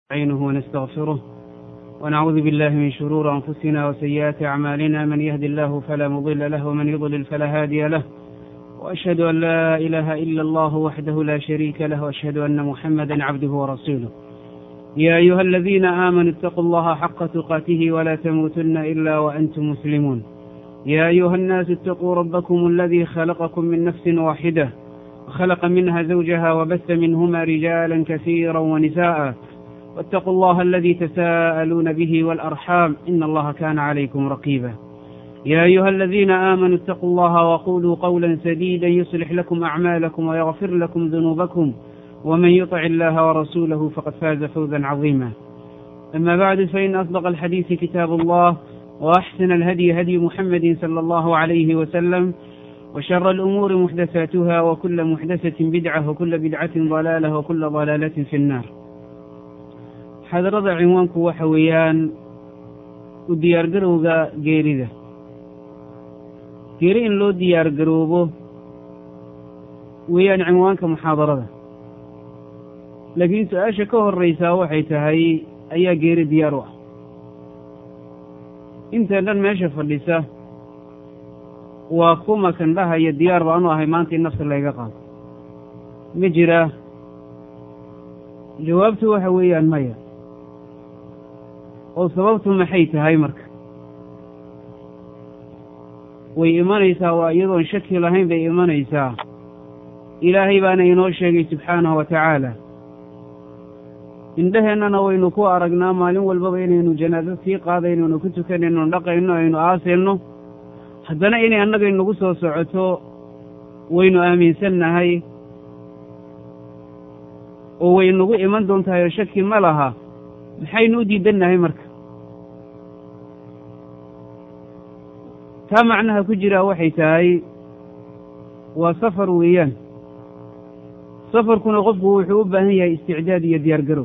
نستعينه ونستغفره ونعوذ بالله من شرور أنفسنا وسيئات أعمالنا من يهد الله فلا مضل له ومن يضلل فلا هادي له وأشهد أن لا إله إلا الله وحده لا شريك له وأشهد أن محمدا عبده ورسوله يا أيها الذين آمنوا اتقوا الله حق تقاته ولا تموتن إلا وأنتم مسلمون يا أيها الناس اتقوا ربكم الذي خلقكم من نفس واحدة وخلق منها زوجها وبث منهما رجالا كثيرا ونساء واتقوا الله الذي تساءلون به والأرحام إن الله كان عليكم رقيبا يا أيها الذين آمنوا اتقوا الله وقولوا قولا سديدا يصلح لكم أعمالكم ويغفر لكم ذنوبكم ومن يطع الله ورسوله فقد فاز فوزا عظيما أما بعد فإن أصدق الحديث كتاب الله وأحسن الهدي هدي محمد صلى الله عليه وسلم وشر الأمور محدثاتها وكل محدثة بدعة وكل بدعة ضلالة وكل ضلالة في النار xadarada cinwaanku waxa weeyaan u diyaargarowga geerida geeri in loo diyaargaroobo weeyaan cinwaanka muxaadarada laakiin su-aasha ka horraysaa waxay tahay ayaa geeri diyaar u ah intan dhan meesha fadhisa waa kuma kan dhahaya diyaar baanu ahay maanta in nafta layga qaado ma jiraa jawaabtu waxa weeyaan maya oo sababtu maxay tahay marka way imanaysaa waa iyadoon shaki lahayn bay imanaysaa ilaahay baana inoo sheegay subxaanahu wa tacaala indheheennana waynu ku aragnaa maalin walbaba inaynu janaado sii qaadayno aynu ku tukanayno dhaqayno aynu aasayno haddana inay annaga inagu soo socoto waynu aaminsannahay oo way nagu iman doontahay oo shaki ma laha maxaynu u diidannahay marka taa macnaha ku jiraa waxay tahay waa safar weeyaan safarkuna qofku wuxuu u baahan yahay isticdaad iyo diyaar garow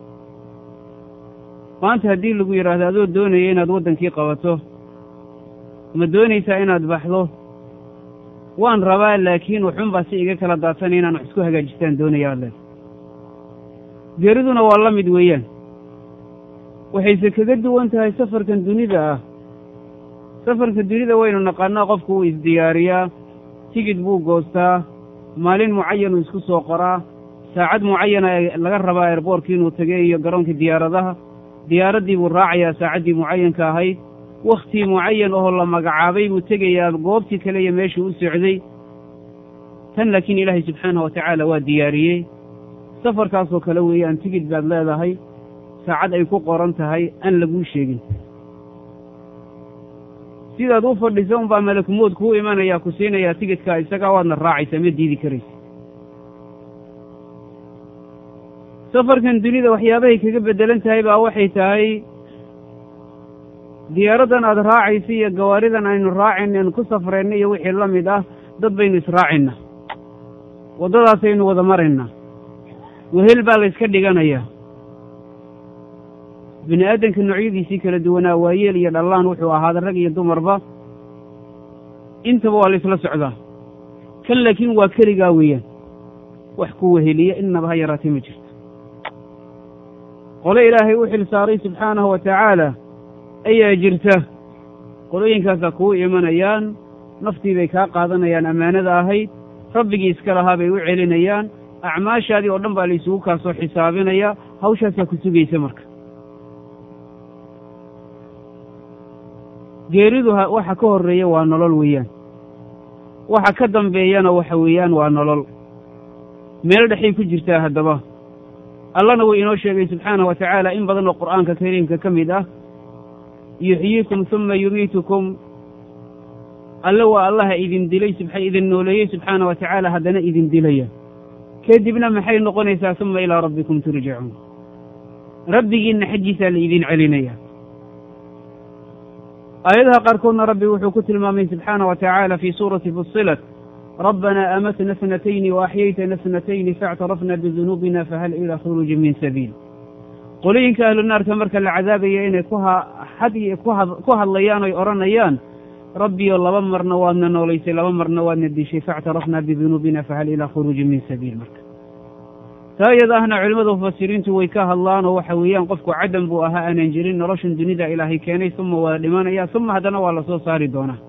maanta haddii lagu yidhaahdo adoo doonaya inaad waddankii qabato ma doonaysaa inaad baxdo waan rabaa laakiin waxunbaa si iga kala daadsanay inaan wax isku hagaajistaan doonaya aad leeda geeriduna waa la mid weeyaan waxayse kaga duwan tahay safarkan dunida ah safarka dunida waynu naqaanaa qofku wuu isdiyaariyaa tigid buu goostaa maalin mucayanuu isku soo qoraa saacad mucayana laga rabaa eerboorkii inuu tegay iyo garoonkii diyaaradaha diyaaraddii buu raacayaa saacaddii mucayanka ahayd wakhtii mucayan oo la magacaabay buu tegayaa goobtii kale iyo meeshuu u socday tan laakiin ilaahay subxaanahu wa tacaala waa diyaariyey safarkaasoo kale weeyaan tigid baad leedahay saacad ay ku qoran tahay aan laguu sheegin sidaad u fadhisa unbaa malakmood kuu imanayaa ku siinayaa tigidkaa isagaa waadna raacaysaa ma diidi karaysa safarkan dunida waxyaabahay kaga beddelan tahay baa waxay tahay diyaaraddan aad raacaysa iyo gawaaridan aynu raacayna aynu ku safrayna iyo wixii la mid ah dad baynu israacayna waddadaasaynu wada maraynaa wehel baa layska dhiganayaa bini aadamka noocyadiisii kala duwanaa waayeel iyo dhallaan wuxuu ahaada rag iyo dumarba intaba waa laysla socdaa kan laakiin waa keligaa weeyaan wax ku weheliya innaba ha yaraatay ma jirto qole ilaahay u xil saaray subxaanahu wa tacaala ayaa jirta qolooyinkaasaa kuu imanayaan naftii bay kaa qaadanayaan ammaanada ahayd rabbigii iska lahaa bay u celinayaan acmaashaadii oo dhan baa laysugu kaa soo xisaabinayaa hawshaasaa ku sugaysa marka geeridu waxa ka horreeya waa nolol weeyaan waxa ka dambeeyana waxa weeyaan waa nolol meel dhexay ku jirtaa haddaba allana wuu inoo sheegay subxaanahu wa tacaala in badan oo qur'aanka kariimka ka mid ah yuxyiikum huma yumiitukum alle waa allaha idin dilay idin nooleeyey subxaana wa tacaala haddana idin dilaya kadibna maxay noqonaysaa huma ilaa rabbikum turjacuun rabbigiinna xaggiisaa la idin celinaya aayadaha qaarkoodna rabbi wuxuu ku tilmaamay subxaana wa tacaala fii suurati fusilat rabbanaa amatna snatayni waaxyaytana snatayni faاctarafna bidunuubina fahal ilaa khuruuji min sabiil qolooyinka ahlu naarka marka la cadaabaya inay ku hadlayaan oy odhanayaan rabbiyo laba marna waadna noolaysay laba marna waadna dishay faاctarafna bidunuubina fahal ilaa khuruuji min sabiil marka taa iyada ahna culimmada mufasiriintu way ka hadlaan oo waxa weeyaan qofku cadam buu ahaa aanan jirin noloshan dunida ilaahay keenay uma waa dhimanaya uma haddana waa lasoo saari doonaa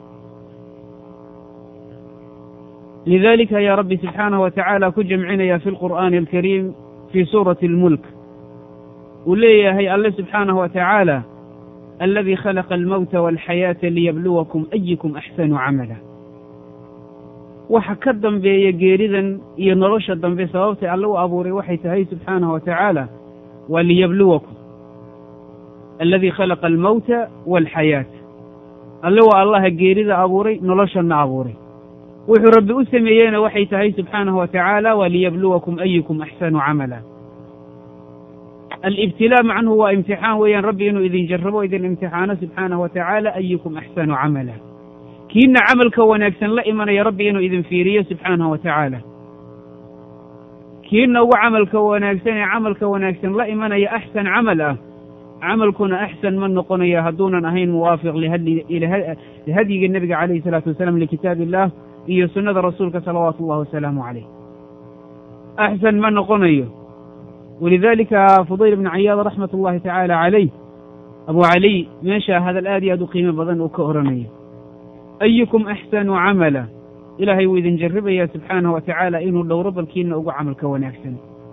lidalika ayaa rabbi subxaanahu wa tacaala ku jamcinaya fi lqur'aani alkariim fii suurati almulk uu leeyahay alle subxaanahu wa tacaala aladii khalaqa almowta walxayaata liyabluwakum ayukum axsanu camala waxa ka dambeeya geeridan iyo nolosha dambe sababtay alle u abuuray waxay tahay subxaanahu wa tacaala waa liyabluwakum aladii khalaqa almowta walxayaata alle waa allaha geerida abuuray noloshana abuuray wuxuu rabbi u sameeyeyna waxay tahay subxaanahu wa tacaala waa liyabluwakum ayukum axsanu camala alibtilaa macnuhu waa imtixaan weeyaan rabbi inuu idin jarrabo idin imtixaano subxaanahu wa tacaala ayukum axsanu camala kiina camalka wanaagsan la imanaya rabbi inuu idin fiiriyo subxaanahu wa tacaala kiina ugu camalka wanaagsan ee camalka wanaagsan la imanaya axsan camal ah camalkuna axsan ma noqonaya hadduunan ahayn muwaafiq lihadyiga nebiga calayhi salaatu wasalaam likitaab illah iyo sunnada rasuulka salawaatu ullahi wasalaamu calayh axsan ma noqonayo walidalika fudayl ibnu cayaad raxmat ullahi tacaala calayh abu caliy meesha hadal aad iyo aad u qiimo badan uu ka oranayo ayukum axsanu camala ilaahay wuu idin jarribaya subxaanahu wa tacaala inuu dhowro balkiina ugu camalka wanaagsan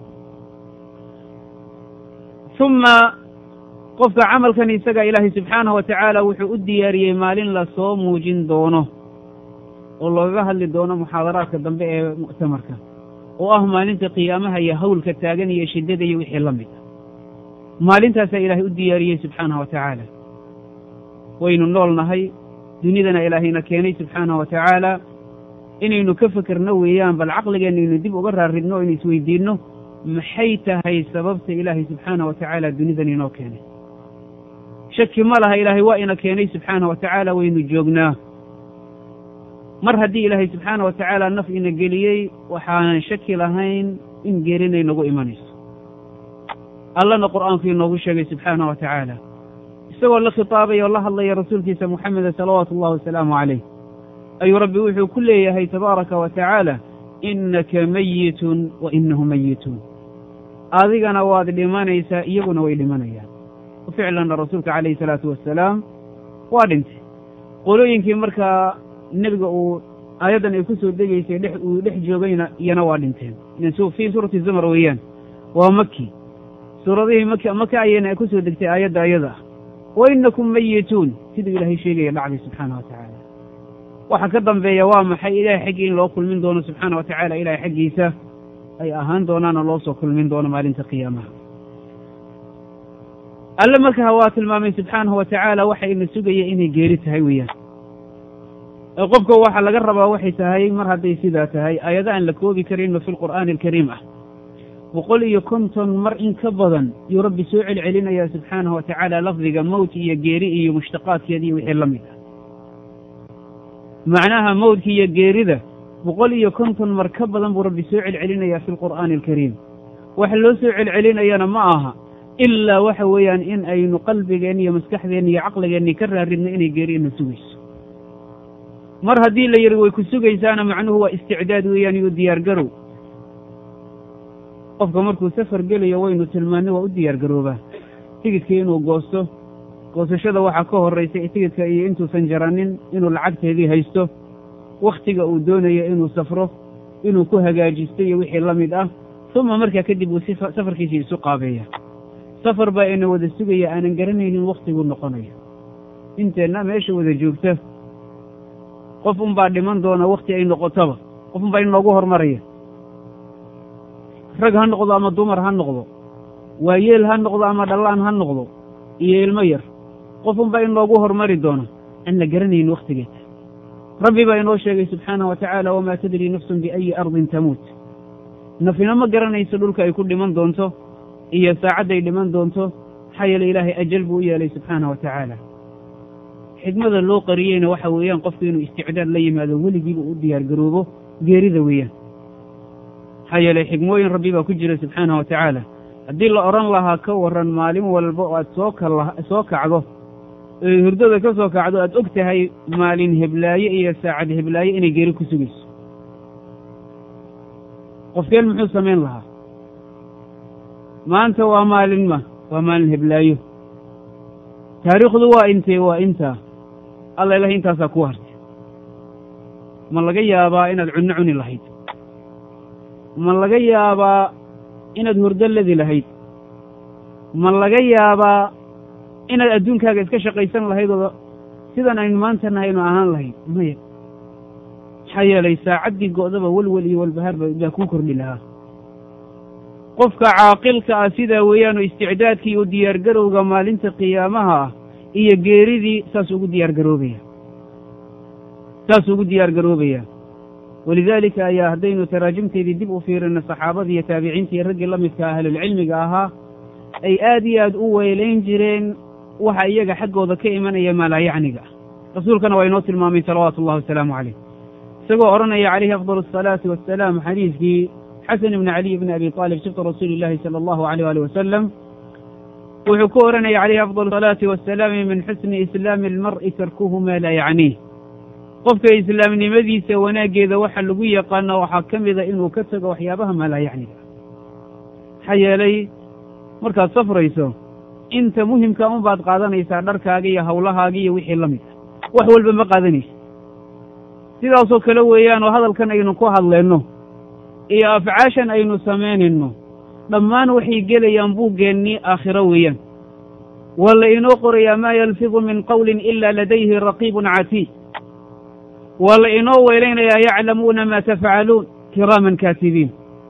uma qofka camalkan isaga ilaahay subxaanahu wa tacaala wuxuu u diyaariyey maalin lasoo muujin doono oo loogaga hadli doono muxaadaraadka dambe ee muctamarka oo ah maalinta qiyaamaha iyo hawlka taagan iyo shiddada iyo wixii la mid ah maalintaasaa ilaahay u diyaariyey subxaanahu wa tacaala waynu nool nahay dunidana ilaahayna keenay subxaanahu wa tacaala inaynu ka fekerno weeyaan bal caqligeenna aynu dib uga raaridno o aynu isweydiinno maxay tahay sababta ilaahay subxaanahu wa tacaala dunidan inoo keenay shaki ma laha ilaahay waa ina keenay subxaanahu wa tacaala waynu joognaa mar haddii ilaahay subxaana wa tacaala naf ina geliyey waxaanan shaki lahayn in geerinay nagu imanayso allana qur'aanku inoogu sheegay subxaana wa tacaala isagoo la khitaabaya oo la hadlaya rasuulkiisa moxameda salawaatu ullahi wasalaamu calayh ayuu rabbi wuxuu ku leeyahay tabaaraka wa tacaala innaka mayitun wa inahu mayituun adigana waad dhimanaysaa iyaguna way dhimanayaan ficlanna rasuulka calayhi salaatu wasalaam waa dhintay qolooyinkii markaa nebiga uu aayaddan ay ku soo degaysay dhex uu dhex joogayna iyana waa dhinteen fii suurati zumar weeyaan waa maki suuradihii mak maka ayayna ku soo degtay aayadda ayada ah wa inakum mayituun siduu ilaahay sheegaya dhacday subxaana wa tacaala waxa ka dambeeya waa maxay ilahay xaggii in loo kulmin doono subxaana wa tacaala ilahay xaggiisa ay ahaan doonaana loo soo kulmin doono maalinta qiyaamaha alle markaa waa tilmaamay subxaanahu wa tacaala waxa ina sugaya inay geeri tahay weeyaan ee qofka waxa laga rabaa waxay tahay mar hadday sidaa tahay aayado aan la koobi karinno fi lqur'aani alkariim ah boqol iyo konton mar in ka badan yuu rabbi soo celcelinayaa subxaanahu wa tacaala lafdiga mowt iyo geeri iyo mushtaqaadkeeda iyo wixii la mid ah macnaha mowdka iyo geerida boqol iyo konton mar ka badan buu rabbi soo celcelinayaa fi lqur'aani alkariim waxa loo soo celcelinayana ma aha ilaa waxa weeyaan in aynu qalbigeenna iyo maskaxdeenna iyo caqligeenni ka raaridno inay geeri ina sugayso mar haddii la yidhi way ku sugaysaana macnuhu waa isticdaad weeyaan iyo diyaar garow qofka markuu safar gelayo waynu tilmaanay waa u diyaar garoobaa tigidkii inuu goosto goosashada waxaa ka horraysay tigidka iyo intuusan jaranin inuu lacagteedii haysto wakhtiga uu doonayo inuu safro inuu ku hagaajisto iyo wixii la mid ah uma markaa kadib uu safarkiisii isu qaabeeya safar baa ina wada sugaya aanan garanaynin wakhtiguu noqonayo inteenna meesha wada joogta qof unbaa dhiman doona wakhti ay noqotaba qof unbaa inoogu hormaraya rag ha noqdo ama dumar ha noqdo waayeel ha noqdo ama dhallaan ha noqdo iyo ilmo yar qof unbaa inoogu hormari doona aan la garanayn wakhtigeeda rabbi baa inoo sheegay subxaanahu wa tacaala wamaa tadrii nafsun biayi ardin tamuut nafina ma garanayso dhulka ay ku dhiman doonto iyo saacadday dhiman doonto maxaa yeele ilaahay ajal buu u yeelay subxaana wa tacaala xikmada loo qariyeyna waxa weeyaan qofku inuu isticdaad la yimaado weligiiba u diyaar garoobo geerida weeyaan maxaa yeeley xikmooyin rabbi baa ku jira subxaana wa tacaala haddii la odhan lahaa ka warran maalin walba oo aad soo kal soo kacdo oy hurdada ka soo kacdo aad og tahay maalin heblaaye iyo saacad heblaaye inay geeri ku sugayso qofkeen muxuu samayn lahaa maanta waa maalin ma waa maalin heblaayo taariikhdu waa intee waa intaa alla ilahay intaasaa kuu hartay ma laga yaabaa inaad cunno cuni lahayd ma laga yaabaa inaad hurdo ladi lahayd ma laga yaabaa inaad adduunkaaga iska shaqaysan lahayd oo sidan aynu maanta nahaynu ahaan lahayd maya maxaa yeelay saacaddii go'daba welwel iyo walbahaar baa kuu kordhi lahaa qofka caaqilka ah sidaa weeyaan oo isticdaadkii u diyaargarowga maalinta qiyaamaha ah iyo geeridii saas ugu diyaargaroobaya saas ugu diyaargaroobaya walidaalika ayaa haddaynu taraajimteedii dib u fiirino saxaabadii iyo taabiciintii raggii la midka ahlulcilmiga ahaa ay aad iyo aad u weelayn jireen waxa iyaga xaggooda ka imanaya maalaayacniga rasuulkana waa inoo tilmaamay salawaatu ullahi wasalaamu caleyh isagoo odhanaya calayhi afdal asalaati wassalaam xadiidkii xasan ibni caliy bni abi aalib sibta rasuuli llahi sala allahu aleyh ali wasalam wuxuu ku odhanaya calayhi afdal asalaati wassalaami min xusni islaami almar'i tarkuhu maa laa yacniih qofka islaamnimadiisa wanaaggeeda waxa lagu yaqaano waxaa ka mida inuu ka tago waxyaabaha maalaayacniga maxaa yeelay markaad safrayso inta muhimka un baad qaadanaysaa dharkaaga iyo hawlahaaga iyo wixii la mid ah wax walba ma qaadanaysa sidaasoo kale weeyaan oo hadalkan aynu ku hadleenno iyo afcaashan aynu samaynayno dhammaan waxay gelayaan buuggeennii aakhiro weeyaan waa la inoo qorayaa maa yalfidu min qawlin ila ladayhi raqiibun catiid waa la inoo weelaynayaa yaclamuuna maa tafcaluun kiraaman kaatibiin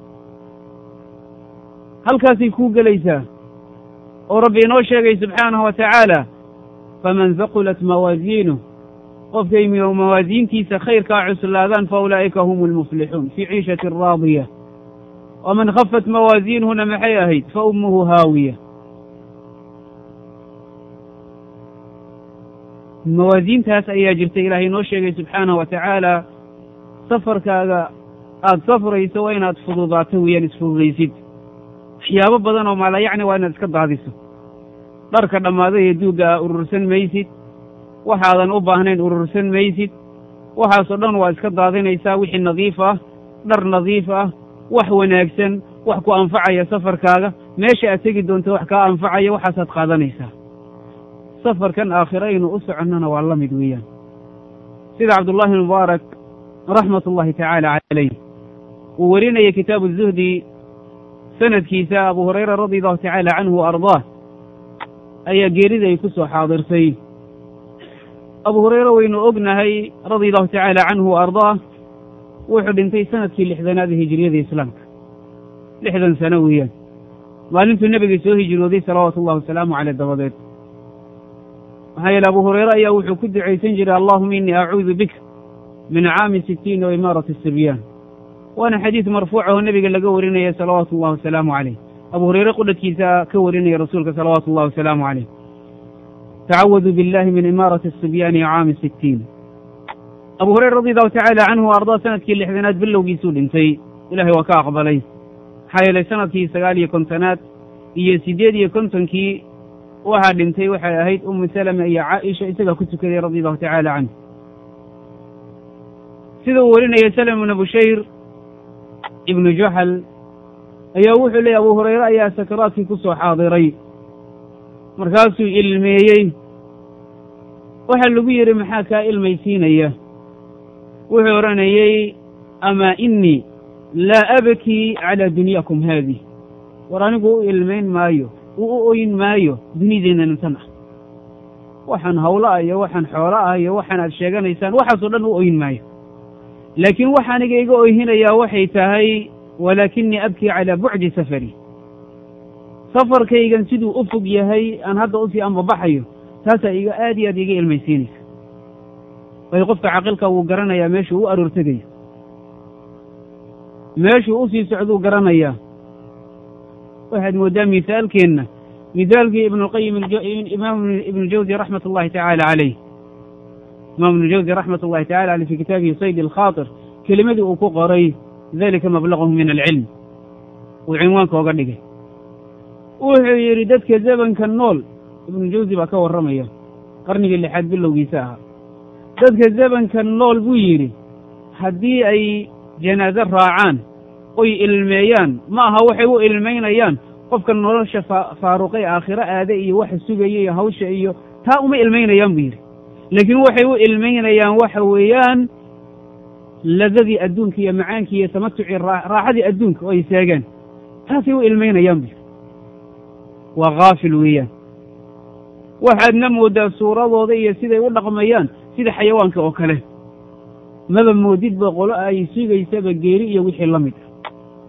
halkaasay kuu gelaysaa oo rabbi inoo sheegay subxaanahu wa tacaala faman haqulat mawaasiinuh qofkay mawaasiintiisa khayrkaa cuslaadaan fa ulaa'ika hum almuflixuun fii ciishatin raadiya waman khafat mawaasiinuhuna maxay ahayd fa ummuhu haawiya mawaasiintaas ayaa jirta ilaahay inoo sheegay subxaanahu wa tacaala safarkaaga aada safrayso waa inaad fududaato weeyaan isfududaysid waxyaabo badan oo maalayacni waa inaad iska daadiso dharka dhammaaday ee duugga a urursan maysid waxaadan u baahnayn urursan maysid waxaasoo dhan waa iska daadinaysaa wixii nadiif ah dhar nadiif ah wax wanaagsan wax ku anfacaya safarkaaga meesha aad tegi doonto wax kaa anfacaya waxaasaad qaadanaysaa safarkan aakhiro aynu u soconnona waa la mid weeyaan sida cabdullaahi mubaarak raxmat ullahi tacaala calayh uu werinaya kitaabu zuhdi sanadkiisa abu hurayra radi allahu tacaala canhu wa ardaah ayaa geerida ay ku soo xaadirtay abu hurayre waynu ognahay radia allahu tacaala canhu wa ardaah wuxuu dhintay sanadkii lixdanaad ee hijiriyada islaamka lixdan sano weeyaan maalintuu nebiga soo hijrooday salawaatu ullahi wasalaamu caleyh dabadeed maxaa yeele abu hurayre ayaa wuxuu ku ducaysan jiray allahuma innii acuudu bika min caami sittiin wa imaarati asibyaan waana xadiis marfuuc oo nebiga laga warinaya salawaatu ullahi wasalaamu caleyh abu hurayre qudhadkiisa ka warinaya rasuulka salawaatu ullahi wasalaamu caleyh tacawadu billahi min imaarati asibyaani caami sittiin abu hurayra radi allahu tacaala canhu wa ardaa sanadkii lixdanaad bilowgiisuu dhintay ilahay waa ka aqbalay maxaa yeelay sanadkii sagaal iyo kontonaad iyo siddeed iyo kontonkii waxaa dhintay waxay ahayd umu salama iyo caaisha isagaa ku tukaday radi allahu tacaala canhu sida uu warinaya salm ibnu bushayr ibnu juxal ayaa wuxuu leeyay abu hurayre ayaa sakaraadkii ku soo xaadiray markaasuu ilmeeyey waxaa lagu yidhi maxaa kaa ilmaysiinaya wuxuu odhanayey amaa innii laa abkii calaa dunyaakum haadih war anigu u ilmayn maayo u u oyn maayo dunideennan tan ah waxaan hawlo ah iyo waxaan xoolo ah iyo waxaan aad sheeganaysaan waxaasoo dhan u oyn maayo laakiin waxa aniga iga oyhinayaa waxay tahay walaakinii abkii calaa bucdi safari safarkaygan siduu u fog yahay aan hadda usii ambabaxayo taasaa iga aad iyo aad iga ilmaysiinaysa waayo qofka caqilka wuu garanayaa meeshuu u aroortegayo meeshuu usii socduu garanayaa waxaad mooddaa misaalkeenna misaalkii ibnuqayim imaam ibnu jawzi raxmat ullahi tacaala caleyh imaam ibnu jawzi raxmat ullahi tacala aleyh fi kitaabihi sayd alkhaatir kelimadii uu ku qoray dalika mablagahum min alcilm uu cinwaanka oga dhigay wuxuu yidhi dadka zamanka nool ibnu jawzi baa ka warramaya qarnigii lixaad bilowgiisa ahaa dadka zamanka nool buu yidhi haddii ay janaaso raacaan oy ilmeeyaan ma aha waxay u ilmaynayaan qofka nolosha faaruqay aakhiro aade iyo waxa sugaya iyo hawsha iyo taa uma ilmaynayaan buu yidhi laakiin waxay u ilmaynayaan waxa weeyaan ladadii adduunka iyo macaankii iyo tamatucii raaxadii adduunka oo ay seegaan taasay u ilmaynayaan buu yidhi waa haafil weeyaan waxaadna moodaa suuradooda iyo siday u dhaqmayaan sida xayawaanka oo kale maba moodidba qolo ay sugaysaba geeri iyo wixii la mid ah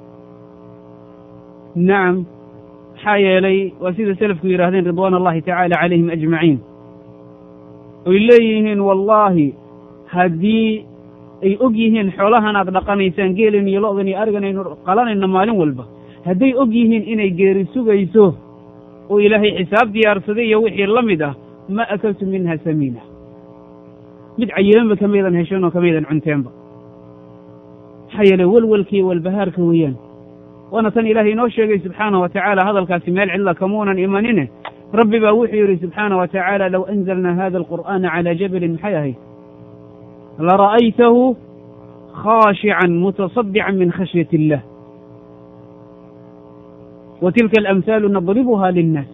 nacam maxaa yeelay waa sida selafku yidhahdeen ridwaan allahi tacaala calayhim ajmaciin oy leeyihiin wallaahi haddii ay og yihiin xoolahan aad dhaqanaysaan geelan iyo lo'dan iyo arigan aynu qalanayno maalin walba hadday og yihiin inay geeri sugayso oo ilaahay xisaab diyaarsaday iyo wixii la mid ah ma akaltu minha samiina mid cayilanba kamaydan hesheen oo kamaydan cunteenba maxaa yeelay welwelkaiyo walbahaarka weeyaan waana tan ilaahay inoo sheegay subxaana wa tacaala hadalkaasi meel cidla kamuunan imanine rabbi baa wuxuu yidhi subxaana wa tacaala low anzalna hada alqur'aana calaa jabalin maxay ahayd lara'aytahu khaashican mutasaddican min khashyat illah wa tilka alamhaalu nadribuha linnaas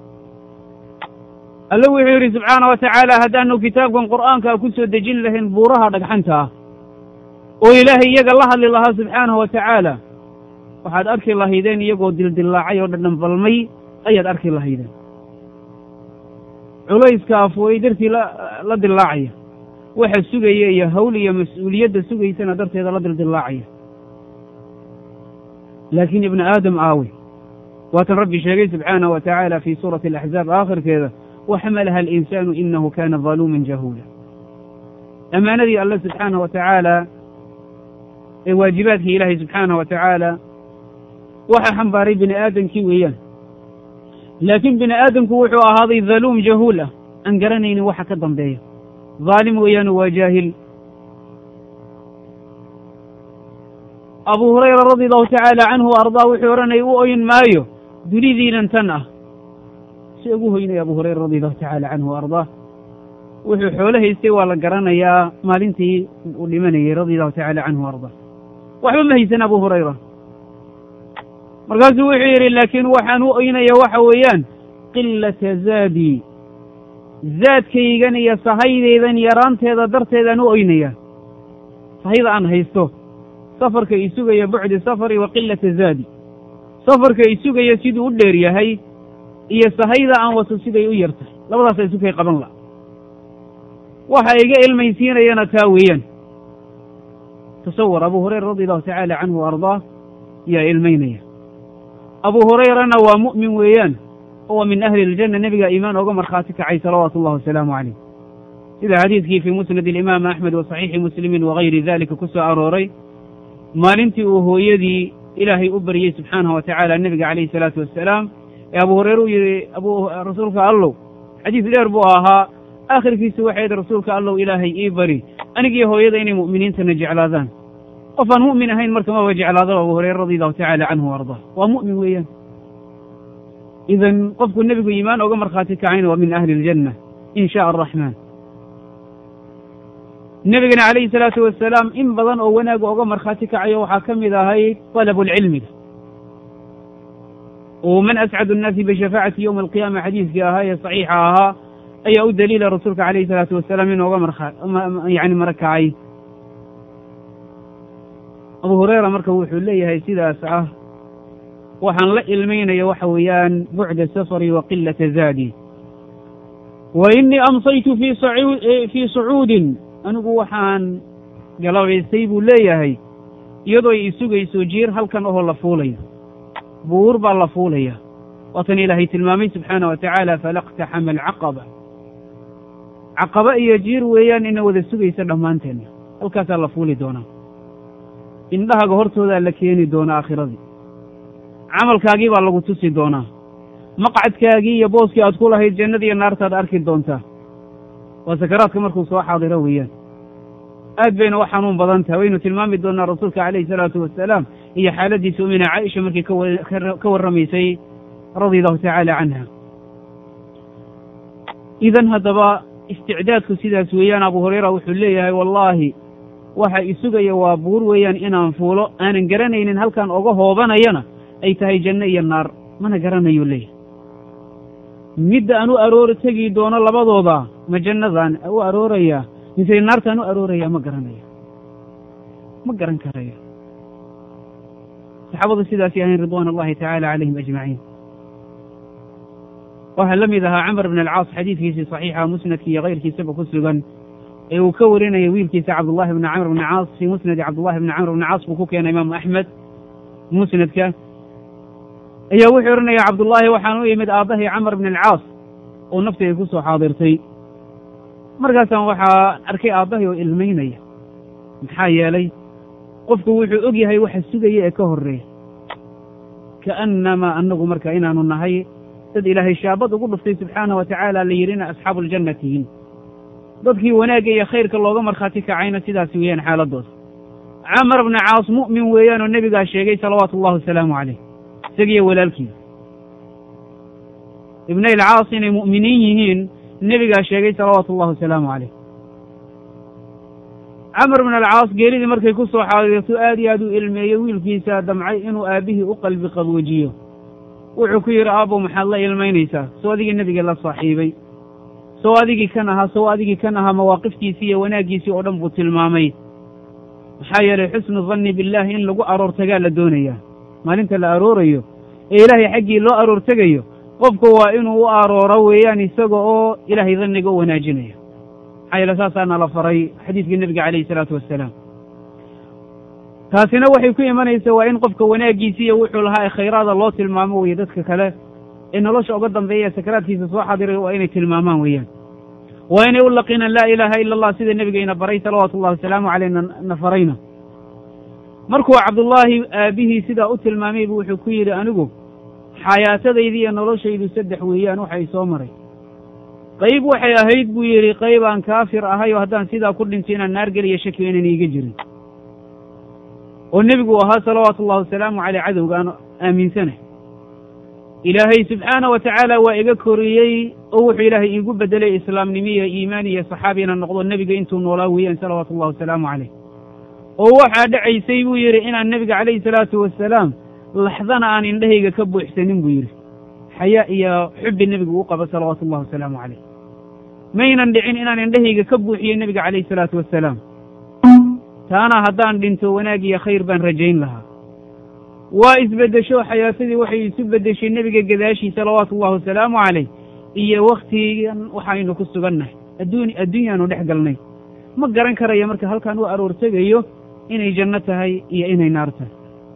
alle wuxuu yidhi subxaana wa tacaala haddaanu kitaabkan qur'aankaa ku soo dejin lahayn buuraha dhagxanta ah oo ilaahay iyaga la hadli lahaa subxaanahu wa tacaala waxaad arki lahaydeen iyagoo dildillaacay oo dhadhan balmay ayaad arki lahaydeen culayska afooyey dartii la dillaacaya waxa sugaya iyo hawl iyo mas-uuliyadda sugaysana darteeda la dildillaacaya laakiin ibnu aadam aawe waatan rabbi sheegay subxaanahu wa tacaala fii suurati alaxzaab aakhirkeeda waxamalaha alinsaanu inahu kana daluuman jahuula ammaanadii alle subxaanahu wa tacaala ee waajibaadkii ilaahay subxaanahu wa tacaala waxa xambaaray bini aadamkii weeyaan laakiin bini aadamku wuxuu ahaaday daluum jahuul ah aan garanaynin waxa ka dambeeya dhaalim weeyaanu waa jaahil abu hurayra radi allahu tacaala canhu ardaa wuxuu odhanaya u oyn maayo dunidiinan tan ah si ugu hoynaya abu hurayra radi allahu tacaala canhu ardaa wuxuu xoolo haystay waa la garanayaa maalintii uu dhimanayey radi allahu tacaala canhu ardaa waxba ma haysan abu hurayra markaasuu wuxuu yidhi laakiin waxaan u oynaya waxa weeyaan qilata zaadii zaadkaygan iyo sahaydaydan yaraanteeda darteedaan u oynaya sahayda aan haysto safarka i sugaya bucdi safari wa qilata zaadi safarka i sugaya siduu u dheer yahay iyo sahayda aan wato siday u yar tahay labadaasa isukay qaban la waxa iga ilmaysiinayana taa weeyaan tasawar abu hurayra radi allahu tacaala canhu wa ardaah yaa ilmaynaya abu hurayrana waa mu'min weeyaan oo waa min ahli iljanna nebigaa iimaan ooga markhaati kacay salawaatu ullahi wasalaamu calayh sida xadiidkii fii musnad alimaam axmed wa saxiixi muslimin wagayri dalika ku soo arooray maalintii uu hooyadii ilaahay u baryey subxaanahu wa tacaala nebiga calayhi salaatu wassalaam ee abu hureyre uu yidhi abu rasuulka allow xadiis dheer buu ahaa aakhirkiisu waxay yidhi rasuulka allow ilaahay ii bari anigiyo hooyada inay mu'miniintana jeclaadaan qof aan mu'min ahayn marka maba jeclaado abu hureyre radi allahu tacaala canhu wa ardaa waa mu'min weeyaan idan qofku nebigu iimaan oga markhaati kacayna waa min ahli iljanna in shaء araxmaan nebigana calayhi salaatu wasalaam in badan oo wanaaga oga markhaati kacayo waxaa ka mid ahayd talabu lcilmiga oo man ascadu annaasi bishafaacati yowma alqiyaama xadiiskii ahaa ee saxiixa ahaa ayaa u daliila rasuulka calayhi salaatu wasalaam in oga marka yani marakacay abu hureyra marka wuxuu leeyahay sidaas ah waxaan la ilmaynaya waxa weeyaan bucda safari wa qilata zaadi wa inii amsaytu fii sacuudin anigu waxaan galabaystay buu leeyahay iyadoo ay isugayso jiir halkan ohoo la fuulayo buur baa la fuulaya waatan ilaahay tilmaamay subxaana wa tacaala falaqtaxama alcaqaba caqaba iyo jiir weeyaan ina wada sugaysa dhammaanteenna halkaasaa la fuuli doonaa indhahaga hortoodaa la keeni doonaa aakhiradii camalkaagii baa lagu tusi doonaa maqcadkaagii iyo booskii aad ku lahayd jannada iyo naartaad arki doontaa waa sakaraadka markuu soo xaadiro weeyaan aad bayna u xanuun badan tahay waynu tilmaami doonaa rasuulka calayhi salaatu wasalaam iyo xaaladiisa umina caaisha markii ka warramaysay radia allahu tacaala canha idan haddaba isticdaadku sidaas weeyaan abu hureyra wuxuu leeyahay wallaahi waxa isugaya waa buur weeyaan inaan fuulo aanan garanaynin halkaan oga hoobanayana ay tahay janno iyo naar mana garanayo leeyahy midda aan u aroor tegi doono labadooda ma jannadaan u aroorayaa mise naartaan u aroorayaa ma garanayo ma garan karayo saxaabadu sidaasay ahayn ridwaan allahi tacaala calayhim ajmaciin waxaa la mid ahaa camar bn alcaas xadiidkiisii saxiixa musnadki iyo kayrkiisaba ku sugan ee uu ka warinaya wiilkiisa cabdullahi bni camr bni caas fii musnadi cabdullahi bni camr bni caas buu ku keenay imaamu axmed musnadka ayaa wuxuu odhanaya cabdullaahi waxaan u imid aabbahay camar bni alcaas oo naftayda ku soo xaadirtay markaasaan waxaa arkay aabbahay oo ilmaynaya maxaa yeelay qofku wuxuu og yahay waxa sugaya ee ka horreeya ka'annamaa annagu marka inaanu nahay dad ilaahay shaabad ugu dhuftay subxaanah wa tacaala la yidhina asxaabu aljanna tihiin dadkii wanaagga iyo khayrka looga markhaati kacayna sidaas weeyaan xaaladooda camar bna caas mu'min weeyaan oo nebigaa sheegay salawaatu ullahi wasalaamu caleyh isagiyo walaalkiisa ibnay alcaas inay mu'miniin yihiin nebigaa sheegay salawaatu ullahi wasalaamu caleyh camar bn alcaas geeridii markay ku soo xaadirto aad iyo aad u ilmeeyey wiilkiisa damcay inuu aabbihii u qalbi qaboojiyo wuxuu ku yidhi aabbow maxaad la ilmaynaysaa soo adigii nebiga la saaxiibay soo adigii kan ahaa soo adigii kan ahaa mawaaqiftiisii iyo wanaaggiisii oo dhan buu tilmaamay maxaa yeelay xusnu danni billaahi in lagu aroor tagaa la doonayaa maalinta la aroorayo ee ilaahay xaggii loo aroor tegayo qofku waa inuu u arooro weeyaan isaga oo ilaahay danniga u wanaajinaya maxaa yeele saasaana la faray xadiidkii nebiga calayhi isalaatu wassalaam taasina waxay ku imanaysa waa in qofka wanaaggiisi iyo wuxuu lahaa ee khayraada loo tilmaamo weeye dadka kale ee nolosha uga dambeeya ee sakaraadkiisa soo xadiray waa inay tilmaamaan weeyaan waa inay u laqiinaan laa ilaaha ila allah sida nebigayna baray salawaatu ullahi wasalaamu caleyna na farayna markuu cabdullaahi aabbihii sidaa u tilmaamay bu wuxuu ku yidhi anigu xayaatadaydi iyo noloshaydu saddex weeyaan waxay soo maray qayb waxay ahayd buu yidhi qayb aan kaafir ahay oo haddaan sidaa ku dhinto inaan naar geliyo shaki inaan iiga jirin oo nebigu ahaa salawaatu ullahi wasalaamu caleyh cadowga aan aaminsanay ilaahay subxaana wa tacaala waa iga koriyey oo wuxuu ilaahay iigu bedelay islaamnimo iyo iimaan iyo saxaabi inaan noqdo nebiga intuu noolaa weeyaan salawaatu ullahi wasalaamu caleyh oo waxaa dhacaysay buu yidhi inaan nebiga calayhi salaatu wasalaam laxdana aan indhahayga ka buuxsanin buu yidhi xayaa iyo xubbi nebigu u qaba salawaatu ullahi wasalaamu caleyh maynan dhicin inaan indhahayga ka buuxiyo nebiga calayhi salaatu wasalaam taana haddaan dhinto wanaag iyo khayr baan rajayn lahaa waa isbeddesho xayaatadii waxay isu beddeshay nebiga gadaashii salawaatu ullahi wasalaamu caleyh iyo wakhtigan waxaynu ku sugannahay adduun adduunyaanu dhex galnay ma garan karayo marka halkaan u aroor tegayo inay janno tahay iyo inay naar tahay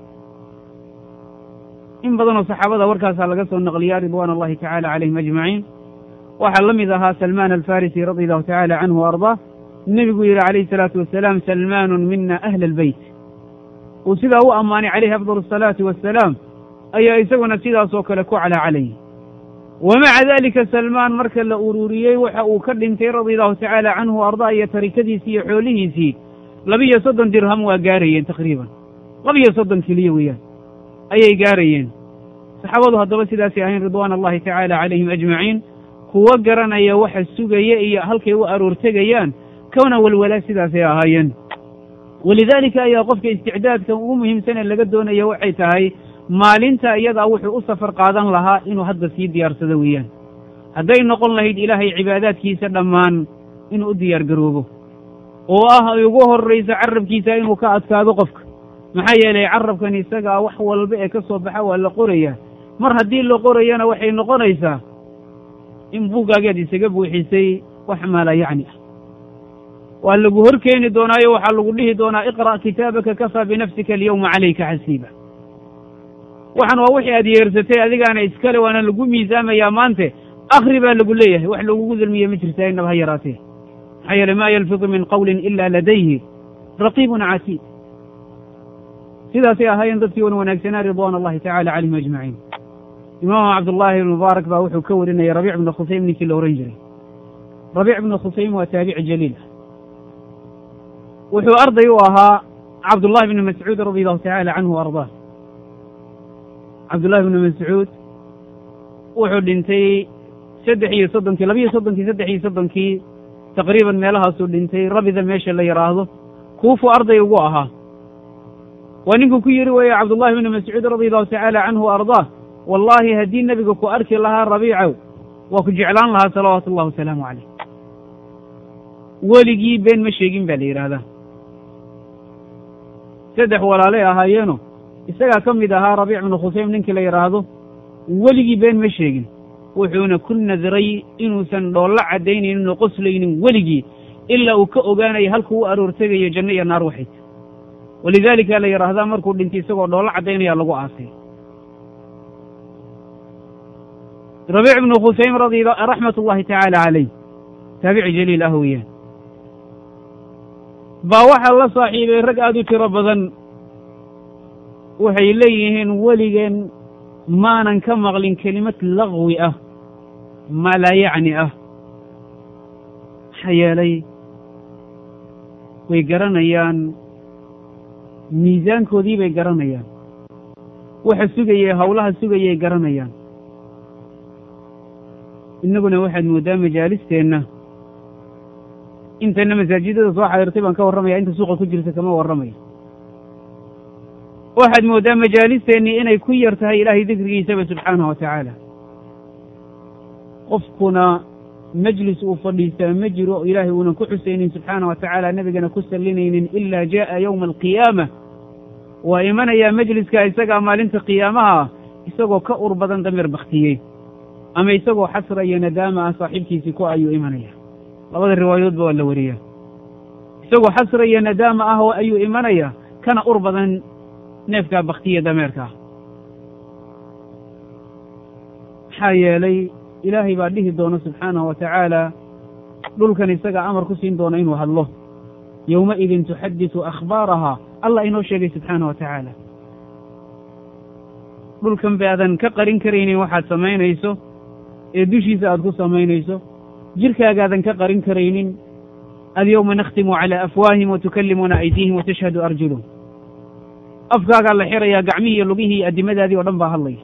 in badanoo saxaabada warkaasaa laga soo naqliyaa ridwaan allahi tacaala calayhim ajmaciin waxaa la mid ahaa salmaan alfarisi radi allahu tacaala canhu wa ardaa nebigu yidhi calayhi salaatu wasalaam salmaanun mina ahla albeyt uu sidaa u ammaanay calayhi afdal asalaati wassalaam ayaa isaguna sidaasoo kale ku calaacalayay wa maca dalika salmaan marka la ururiyey waxa uu ka dhintay radia allahu tacaala canhu wa ardaa iyo tarikadiisii iyo xoolihiisii labiyo soddon dirham waa gaarayeen taqriiban labiyo soddon keliya weeyaan ayay gaarayeen saxaabadu haddaba sidaasay ahayn ridwaan allahi tacaala calayhim ajmaciin kuwo garanaya waxa sugaya iyo halkay u aroortegayaan kowna walwalaa sidaasay ahaayeen walidaalika ayaa qofka isticdaadka ugu muhiimsan ee laga doonaya waxay tahay maalinta iyadaa wuxuu u safar qaadan lahaa inuu hadda sii diyaarsado weeyaan hadday noqon lahayd ilaahay cibaadaadkiisa dhammaan inuu u diyaar garoobo oo ah ay ugu horrayso carabkiisa inuu ka adkaado qofka maxaa yeelay carabkan isagaa wax walba ee ka soo baxa waa la qorayaa mar haddii la qorayana waxay noqonaysaa in buuggaageed isaga buuxisay wax maala yacni ah waa lagu hor keeni doonaayo waxaa lagu dhihi doonaa iqra' kitaabaka kafaa binafsika alyawma calayka xasiiba waxan waa wixii aad yeersatay adigaana iskale waana lagu miisaamayaa maante akhri baa lagu leeyahay wax lagugu dulmiye ma jirtaa inaba ha yaraatee maxaa yeele maa yalfidu min qawlin ila ladayhi raqiibun catiid sidaasay ahaayeen dadkii wan wanaagsanaa ridwaan allahi tacala calayhim ajmaciin imaamu cabdullaahi ibn mubaarak baa wuxuu ka warinayay rabiic ibna khusaym ninkii la ohan jiray rabiic ibna khusaym waa taabici jaliil ah wuxuu arday u ahaa cabdullahi bni mascuud radi allahu tacaala canhu ardaa cabdullahi bni mascuud wuxuu dhintay saddex iyo soddonkii labiyo soddonkii saddex iyo soddonkii taqriiban meelahaasuu dhintay rabida meesha la yidhaahdo kuufuu arday ugu ahaa waa ninkuu ku yidhi weeye cabdullahi bni mascuud radi allahu tacaala canhu ardaa wallaahi haddii nebiga ku arki lahaa rabiicow waa ku jeclaan lahaa salawaatu ullahi wasalaamu calayh weligii been ma sheegin baa la yidhaahdaa saddex walaalay ahaayeeno isagaa ka mid ahaa rabiic bnu khusaym ninkii la yidhaahdo weligii been ma sheegin wuxuuna ku nadiray inuusan dhoollo caddaynaynin oo qoslaynin weligii ilaa uu ka ogaanayo halkuu u aroortegayo janno iyo naar waxayd walidaalika la yidhaahdaa markuu dhintay isagoo dhoollo caddaynaya lagu aasay rabiic bnu khusaym radi raxmat ullahi tacaala calayh taabici jaliil ah weeyaan baa waxaa la saaxiibay rag aada u tiro badan waxay leeyihiin weligeen maanan ka maqlin kelimad laqwi ah maa laa yacni ah maxaa yeelay way garanayaan miisaankoodii bay garanayaan waxa sugayay howlaha sugayay garanayaan innaguna waxaad mooddaa majaalisteenna intayna masaajidada soo xadirtay baan ka warramaya inta suuqa ku jirta kama warramayo waxaad mooddaa majaalisteennii inay ku yar tahay ilaahay dikrigiisaba subxaanahu wa tacaala qofkuna majlis uu fadhiistaa ma jiro oo ilaahay uunan ku xusaynin subxaana wa tacaala nebigana ku sallinaynin ilaa jaa'a yowma alqiyaama waa imanayaa majliska isagaa maalinta qiyaamaha ah isagoo ka ur badan dameer baktiyey ama isagoo xasra iyo nadaama ah saaxiibkiisii ku ayuu imanaya labada riwaayadoodba waa la wariyaa isagoo xasra iyo nadaama ah ayuu imanaya kana ur badan neefkaa baktiya dameerkaa maxaa yeelay ilaahay baa dhihi doona subxaanahu wa tacaala dhulkan isagaa amar ku siin doona inuu hadlo yowmaidin tuxadisu akhbaarahaa allah inoo sheegay subxaana wa tacaala dhulkan baadan ka qarin karaynin waxaad samaynayso ee dushiisa aad ku samaynayso jirkaagaadan ka qarin karaynin alyowma nakhtimu calaa afwaahim wa tukallimuna aydiihim wa tashhadu arjuluhum afkaagaa la xirayaa gacmihii iyo lugihii iyo addimadaadii oo dhan baa hadlaya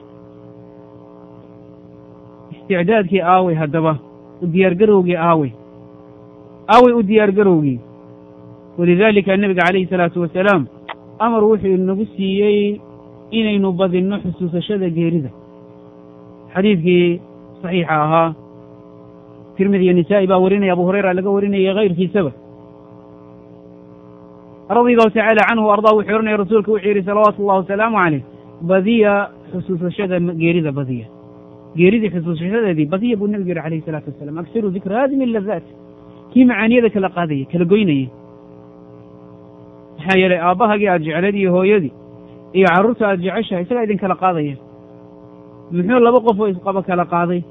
isticdaadkii aawey haddaba u diyaargarowgii aawey aawey u diyaargarowgii walidaalika nebiga calayhi salaatu wasalaam amar wuxuu inagu siiyey inaynu badinno xusuusashada geerida xadiidkii saxiixa ahaa tirmidi iyo nisaa'i baa warinaya abu hurayra laga warinaya kayrkiisaba radia allahu tacaala canhu o ardaa wuxuu ohanaya rasuulka wuxuu yidhi salawaatu ullahi wasalaamu caleyh badiya xusuusashada geerida badiya geeridii xusuusashadeedii badiya buu nebigu yidhi alayhi salaatu wasalam agsiru dikra haadimi ladaat kii macaaniyada kala qaadayay kala goynayay maxaa yeelay aabbahagii aad jecleed iyo hooyadii iyo carruurta aad jeceshahay isagaa idin kala qaadaya muxuu laba qof oo isqaba kala qaaday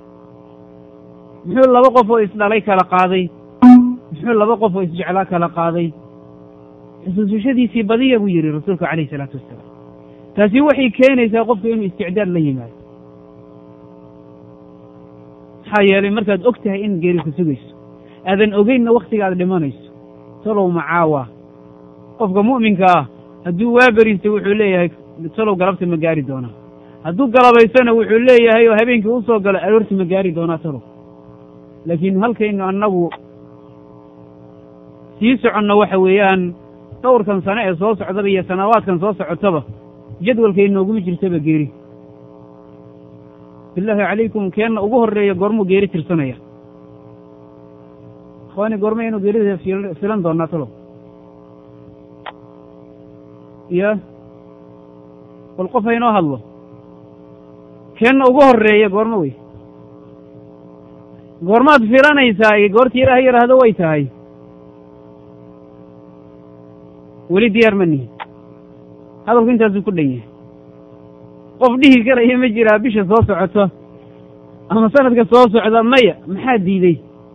muxuu laba qof oo isdhalay kala qaaday muxuu laba qof oo isjeclaa kala qaaday xusuusashadiisii badiya buu yidhi rasuulku calayhi salaatu wasalaam taasi waxay keenaysaa qofku inuu isticdaad la yimaado maxaa yeelay markaad og tahay in geeri ku sugayso aadan ogeynna wakhtiga aad dhimanayso talow macaawa qofka mu'minka ah hadduu waa beriista wuxuu leeyahay talow galabta ma gaari doonaa hadduu galabaysana wuxuu leeyahay oo habeenkii u soo galo aroorti ma gaari doonaa talow laakiin halkaynu annagu sii soconno waxa weeyaan dhowrkan sane ee soo socdaba iyo sanawaadkan soo socotaba jadwalkay nooguma jirtaba geeri bilaahi calaykum keenna ugu horreeya goormuu geeri tirsanaya ikhwaani goorma inuu geerida filan doonaa talow ya bal qof haynoo hadlo keenna ugu horreeya goormo wey goormaad filanaysaa goortii ilaah yidhaahdo way tahay weli diyaar ma nihin hadalku intaasuu ku dhan yahay qof dhihi karaya ma jiraa bisha soo socota ama sanadka soo socda maya maxaa diidey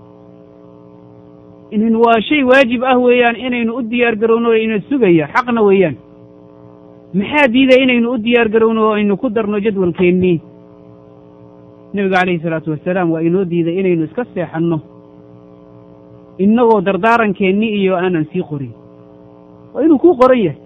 inin waa shay waajib ah weeyaan inaynu u diyaar garowno o ina sugaya xaqna weeyaan maxaa diiday inaynu u diyaar garowno oo aynu ku darno jadwalkeennii nebigu calayhi salaatu wasalaam waa inoo diiday inaynu iska seexanno innagoo dardaarankeenni iyo aanan sii qorin waa inuu kuu qoran yahay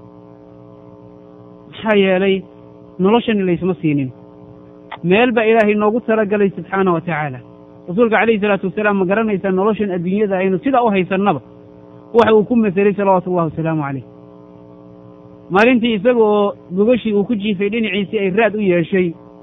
maxaa yeelay noloshani laysma siinin meel baa ilaahay noogu talagalay subxaana wa tacaala rasuulka calayhi salaatu wasalaam ma garanaysaa noloshan adduunyada aynu sidaa u haysannaba waxa uu ku maselay salawaatu ullahi wasalaamu caleyh maalintii isaga oo gogashii uu ku jiifay dhinaciisii ay raad u yeeshay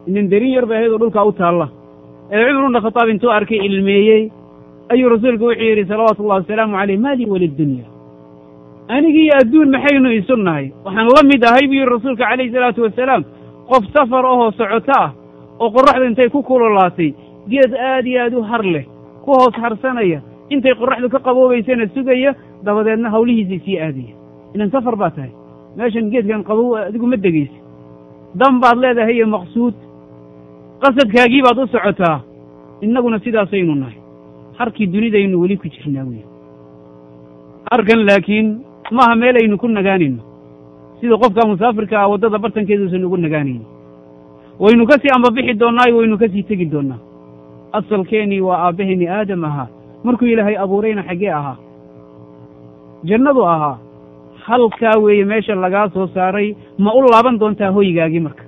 inin darin yar bay ahayd oo dhulkaa u taalla ee cumar ibna khataab intuu arkay ilmeeyey ayuu rasuulku wuxuu yidhi salawaatu ullahi wasalaamu caleyh maa lii walidunya anigiiyo adduun maxaynu isu nahay waxaan la mid ahay buu yidhi rasuulka calayhi salaatu wasalaam qof safar ahoo socoto ah oo qorraxdu intay ku kululaatay geed aad iyo aad u har leh ku hoos harsanaya intay qorraxdu ka qaboobaysana sugaya dabadeedna hawlihiisii sii aadaya inan safar baa tahay meeshan geedkan qabow adigu ma degaysa dan baad leedahay iyo maqsuud qasadkaagii baad u socotaa innaguna sidaasaynu nahay harkii dunidaynu weli ku jirnaa wey harkan laakiin maaha meel aynu ku nagaanayno sida qofka musaafirka ah waddada bartankeeduusan ugu nagaanayno waynu ka sii ambabixi doonnaayo waynu ka sii tegi doonnaa asalkeenii waa aabbaheenii aadam ahaa markuu ilaahay abuurayna xaggee ahaa jannadu ahaa halkaa weeye meesha lagaa soo saaray ma u laaban doontaa hoygaagii marka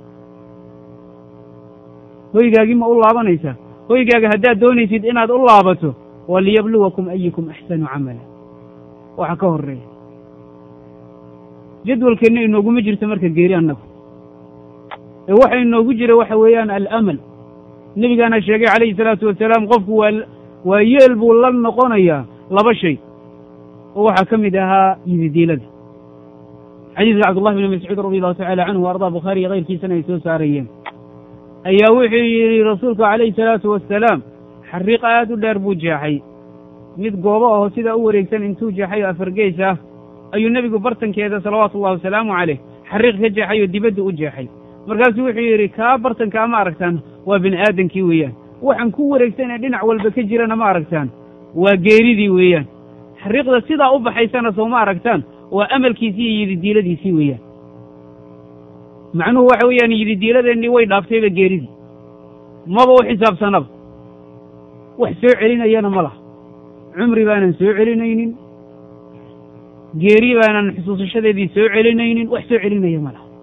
hoygaagii ma u laabanaysaa hoygaaga haddaad doonaysid inaad u laabato waliyabluwakum ayukum axsanu camala waxa ka horreeya jadwalkeenna inooguma jirto marka geeri annagu ee waxa inoogu jira waxa weeyaan alamal nebigaana sheegay calayhi salaatu wasalaam qofku waa waa yeel buu la noqonayaa laba shay oo waxaa ka mid ahaa yididiilada xadiidka cabdullahi bni mascuud radi allahu tacala canhu wa ardaa bukhaariyo kayrkiisana ay soo saarayeen ayaa wuxuu yidhi rasuulku calayhi salaatu wasalaam xariiq aad u dheer buu jeexay mid goobo aho sidaa u wareegsan intuu jeexay oo afargeys ah ayuu nebigu bartankeeda salawaatu ullahi wasalaamu caleyh xariiq ka jeexay oo dibadda u jeexay markaasuu wuxuu yidhi kaa bartankaa ma aragtaan waa bini aadankii weeyaan waxaan ku wareegsan ee dhinac walba ka jirana ma aragtaan waa geeridii weeyaan xariiqda sidaa u baxaysana soo ma aragtaan waa amalkiisii iyo yididiiladiisii weeyaan macnuhu waxa weeyaan yididiiladeennii way dhaaftayba geeridii maba u xisaabsanaba wax soo celinayana ma laha cumri baanan soo celinaynin geeri baanan xusuusashadeedii soo celinaynin wax soo celinaya ma laha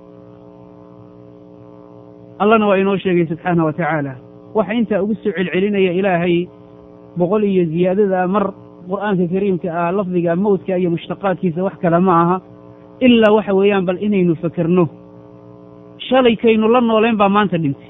allana waa inoo sheegay subxaana wa tacaala waxa intaa ugu soo celcelinaya ilaahay boqol iyo ziyaadada mar qur'aanka kariimka ah lafdiga mawdka iyo mushtaqaadkiisa wax kale ma aha ilaa waxa weeyaan bal inaynu fakerno shalaykaynu la nooleen baa maanta dhintay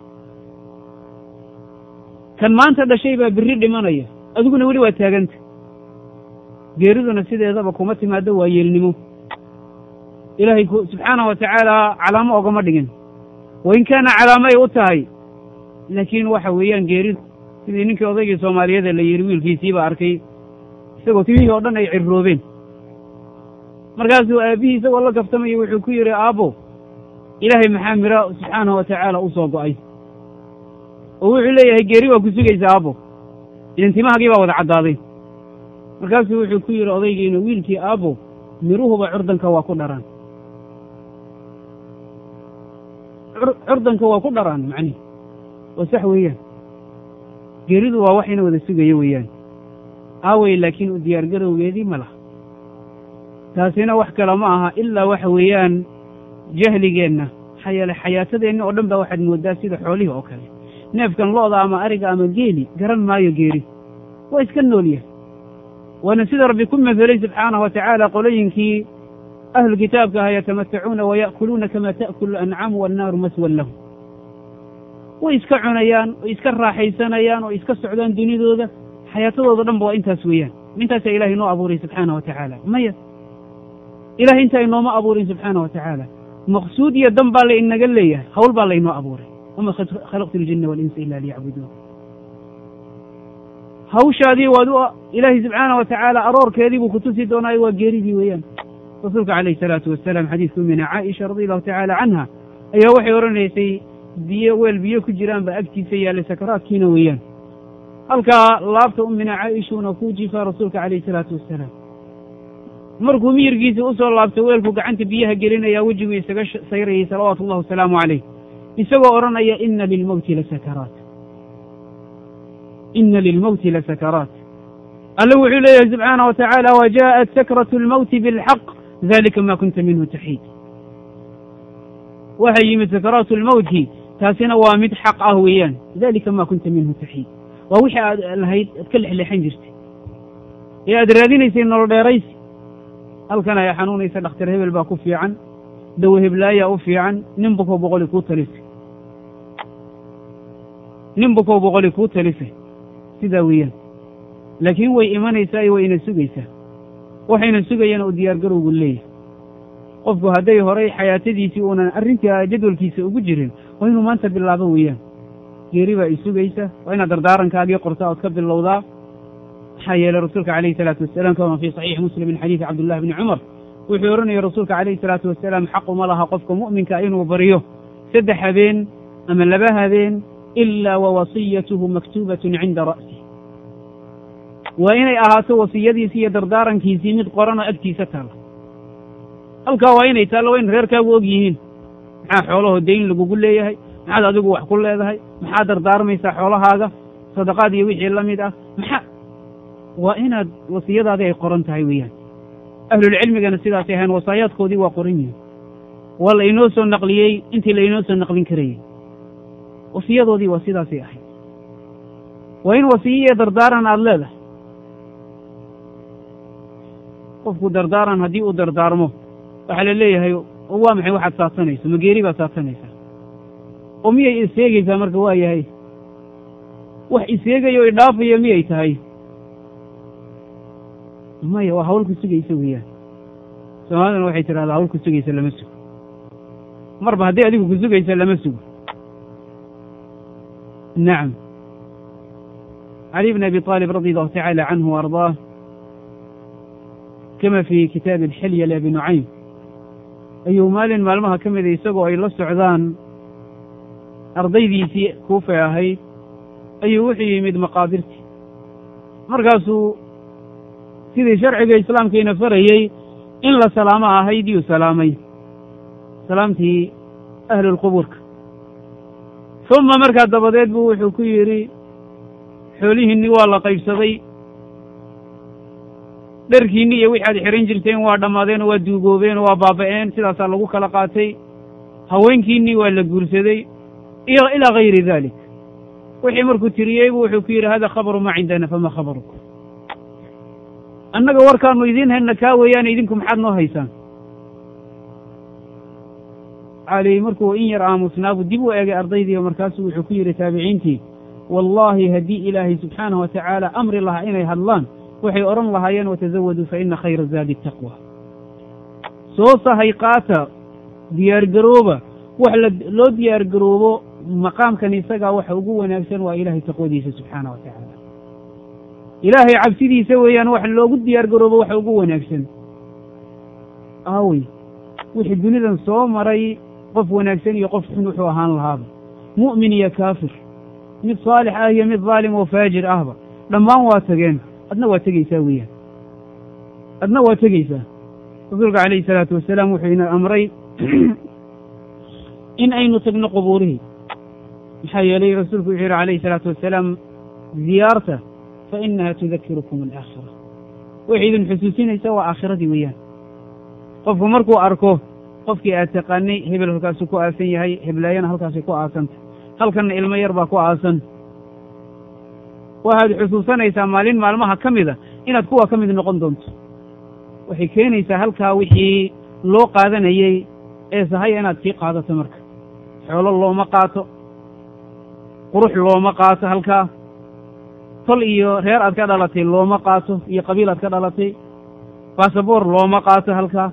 kan maanta dhashay baa berri dhimanaya adiguna weli waa taaganta geeriduna sideedaba kuma timaado waa yeelnimo ilaahay subxaana wa tacaala calaamo ogama dhigin wain kaana calaamo ay u tahay laakiin waxa weeyaan geeridu sidii ninkii odaygii soomaaliyeeda la yidhi wiilkiisiiba arkay isagoo timihii oo dhan ay cirroobeen markaasuu aabbihii isagoo la kaftamaya wuxuu ku yidhi aabbo ilaahay maxaa mira subxaanahu wa tacaala u soo go'ay oo wuxuu leeyahay geeri waa ku sugaysa aabbo idan timahagii baa wada caddaaday markaasuu wuxuu ku yidhi odaygiina wiilkii aabbo miruhuba curdanka waa ku dharaan curdanka waa ku dharaan macnihi waa sax weeyaan geeridu waa wax ina wada sugaya weeyaan aawey laakiin u diyaargarowgeedii ma laha taasina wax kale ma aha ilaa waxa weeyaan jahligeenna maxaa yeele xayaatadeenna oo dhan baa waxaad mooddaa sida xoolihii oo kale neefkan lo'da ama ariga ama geeli garan maayo geeri waa iska noolyahay waana sida rabbi ku mafelay subxaanahu wa tacaala qolooyinkii ahlu kitaabka aha yatamatacuuna waya'kuluuna kama ta'kulu ancaamu wannaaru maswan lahum way iska cunayaan way iska raaxaysanayaan oo iska socdaan dunidooda xayaatadooda dhan ba waa intaas weeyaan intaasaa ilahay noo abuuray subxaana wa tacaala maya ilahay intaa inooma abuurin subxaana wa tacaala maqsuud iyo dan baa la inaga leeyahay hawl baa laynoo abuuray wama khalaqtu ljina walinsa ila liyacbuduun hawshaadii waad u ilaahay subxaana wa tacaala aroorkeedii buu kutusi doonaayo waa geeridii weeyaan rasuulka calayhi salaatu wasalaam xadiidka umina caaisha radi allahu tacaala canha ayaa waxay odhanaysay biyo weel biyo ku jiraan baa agtiisa yaallay sakaraadkiina weeyaan halkaa laabta umina caaishuna ku jiifaa rasuulka calayhi salaatu wasalaam markuu miyirkiisa u soo laabto weelku gacanta biyaha gelinaya wejiguu isaga sayrayay salawaatu ullahi wasalaamu calayh isagoo odhanaya ina lilmowti lasakaraat ina lilmowti lasakaraat alle wuxuu leeyahay subxaana wa tacaala wajaءat sakratu lmowti bilxaq dalika ma kunta minhu taxiid waxay yimid sakaraatu lmowti taasina waa mid xaq ah weeyaan dalika ma kunta minhu taxiid waa wixii aad lahayd aad ka lexleexan jirtay ee aad raadinaysay nolol dheeraysi halkan ay xanuunaysa dhakhtar hebel baa ku fiican dawo heblaayaa u fiican nin bukoo boqoli kuu talisay nin bukow boqoli kuu talise sidaa weeyaan laakiin way imanaysaa iyo wayna sugaysaa waxayna sugayaan oo diyaargarowgu leeyahay qofku hadday horay xayaatadiisii uunan arrintii jadwalkiisa ugu jirin waa inuu maanta bilaabo weeyaan geeri baa i sugaysa waa inaad dardaarankaagii qortaa ood ka bilowdaa maxaa yeelay rasuulka calayhi salaatu wasalaam kama fii saxiixi muslim min xadiidi cabdullahi bni cumar wuxuu odhanaya rasuulka calayhi salaatu wasalaam xaquma laha qofka mu'minka inuu baryo saddex habeen ama laba habeen ilaa wa wasiyatuhu maktuubatun cinda ra'si waa inay ahaato wasiyadiisii iyo dardaarankiisii mid qoranoo agtiisa taalla halkaa waa inay taallo waa in reerkaagu og yihiin maxaa xoolahoo dayn lagugu leeyahay maxaad adigu wax ku leedahay maxaad dardaarmaysaa xoolahaaga sadaqaad iyo wixii la mid ah maxaa waa inaad wasiyadaadii ay qoran tahay weeyaan ahlulcilmigana sidaasay ahayn wasaayaadkoodii waa qoran yihin waa la inoo soo naqliyey intii la inoo soo naqlin karayey wasiyadoodii waa sidaasay ahayd waa in wasiyo iyo dardaaran aada leedahay qofku dardaaran haddii uu dardaarmo waxaa la leeyahay waa maxay waxaad saabsanayso mageeri baad saabsanaysaa oo miyay iseegaysaa marka waa yahay wax iseegayo o idhaafayo miyay tahay maya waa hawl ku sugaysa weeyaan soomaalidana waxay tidhahdaa hawl ku sugaysa lama sugo marba hadday adigu ku sugaysa lama sugo nacam cali bn abi طaalib radi allahu tacaala canhu wa ardaah kama fii kitaabi alxilya liabi nucaym ayuu maalin maalmaha ka mida isagoo ay la socdaan ardaydiisii kuufay ahayd ayuu wuxuu yimid maqaabirtii markaasuu sidii sharciga islaamkiina farayey in la salaamo ahayd yuu salaamay salaamtii ahlulqubuurka uma markaa dabadeed buu wuxuu ku yidhi xoolihiinni waa la qaybsaday dharkiinni iyo wixi aad xihan jirteen waa dhammaadeen oo waa duugoobeen oo waa baaba'een sidaasaa lagu kala qaatay haweenkiinnii waa la guursaday iyo ilaa gayri dalik wixii markuu tiriyey buu wuxuu ku yidhi hada khabaru maa cindana fama khabarukum annaga warkaanu idiin hayna kaa weeyaane idinku maxaad noo haysaan cali markuu in yar aamusnaabu dib u eegay ardaydii oo markaasuu wuxuu ku yidhi taabiciintii wallaahi haddii ilaahay subxaanahu wa tacaala amri lahaa inay hadlaan waxay odhan lahaayeen watazawaduu fa ina khayra zaadi taqwa soo sahay qaata diyaargarooba wax loo diyaargaroobo maqaamkan isagaa waxa ugu wanaagsan waa ilaahay taqwadiisa subxaana wa tacaala ilaahay cabsidiisa weeyaan wax loogu diyaargaroobo waxa ugu wanaagsan aawey wixii dunidan soo maray qof wanaagsan iyo qof xun wuxuu ahaan lahaaba mu'min iyo kaafir mid saalix ah iyo mid daalim oo faajir ahba dhammaan waa tageen adna waa tegeysaa weeyaan adna waa tegeysaa rasuulka calayhi salaatu wasalaam wuxuu ina amray in aynu tagno qubuurihii maxaa yeelay rasuulku wuxuu yihi calayhi salaatu wasalaam ziyaarta fa inaha tudakirukum alaakhira waxay idin xusuusinaysaa waa aakhiradii weeyaan qofku markuu arko qofkii aad taqaanay hebel halkaasuu ku aasan yahay heblaayana halkaasay ku aasanta halkanna ilmo yar baa ku aasan waxaad xusuusanaysaa maalin maalmaha ka mida inaad kuwa ka mid noqon doonto waxay keenaysaa halkaa wixii loo qaadanayey ee sahaya inaad sii qaadato marka xoolo looma qaato qurux looma qaato halkaa tol iyo reer aad ka dhalatay looma qaato iyo qabiil aad ka dhalatay basaboor looma qaato halkaa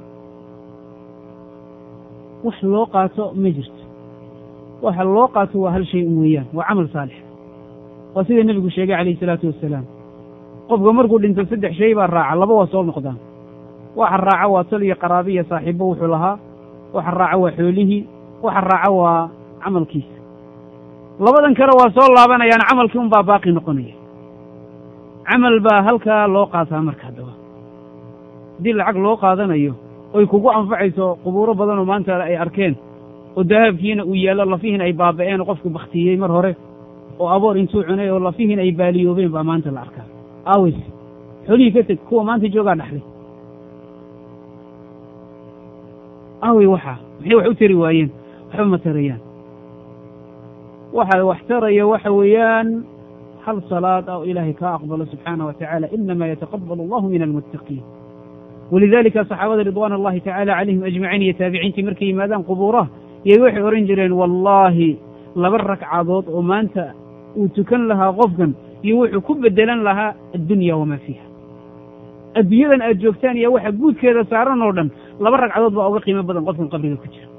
wax loo qaato ma jirto waxa loo qaato waa hal shay un weeyaan waa camal saalix waa sida nebigu sheegay calayhi salaatu wasalaam qofka markuu dhinto saddex shay baa raaca laba waa soo noqdaan waxa raaca waa tol iyo qaraabi iyo saaxiibo wuxuu lahaa waxa raaca waa xoolihii waxa raaca waa camalkiisa labadan kale waa soo laabanayaan camalkii un baa baaqi noqonaya camal baa halkaa loo qaataa marka haddaba haddii lacag loo qaadanayo oy kugu anfacayso qubuuro badanoo maanta ay arkeen oo dahabkiina uu yaallo lafihiin ay baaba'een oo qofku baktiyey mar hore oo aboor intuu cunay oo lafihiin ay baaliyoobeen baa maanta la arkaa aawes xoolihii ka teg kuwa maanta joogaa dhaxlay aawey waxaa maxay wax u tari waayeen waxba ma tarayaan waxa wax taraya waxa weeyaan hal salaad oo ilaahay kaa aqbalo subxaana wa tacaala inama yataqabal allahu min almuttaqiin walidalika saxaabada ridwaan allahi tacaala calayhim ajmaciin iyo taabiciintii markay yimaadaan qubuuraha yay waxay odhan jireen wallaahi laba ragcadood oo maanta uu tukan lahaa qofkan iyo wuxuu ku bedelan lahaa addunya wamaa fiiha adduunyadan aad joogtaan iyo waxa guudkeeda saaran oo dhan laba ragcadood baa uga qiimo badan qofkan qabriga ku jira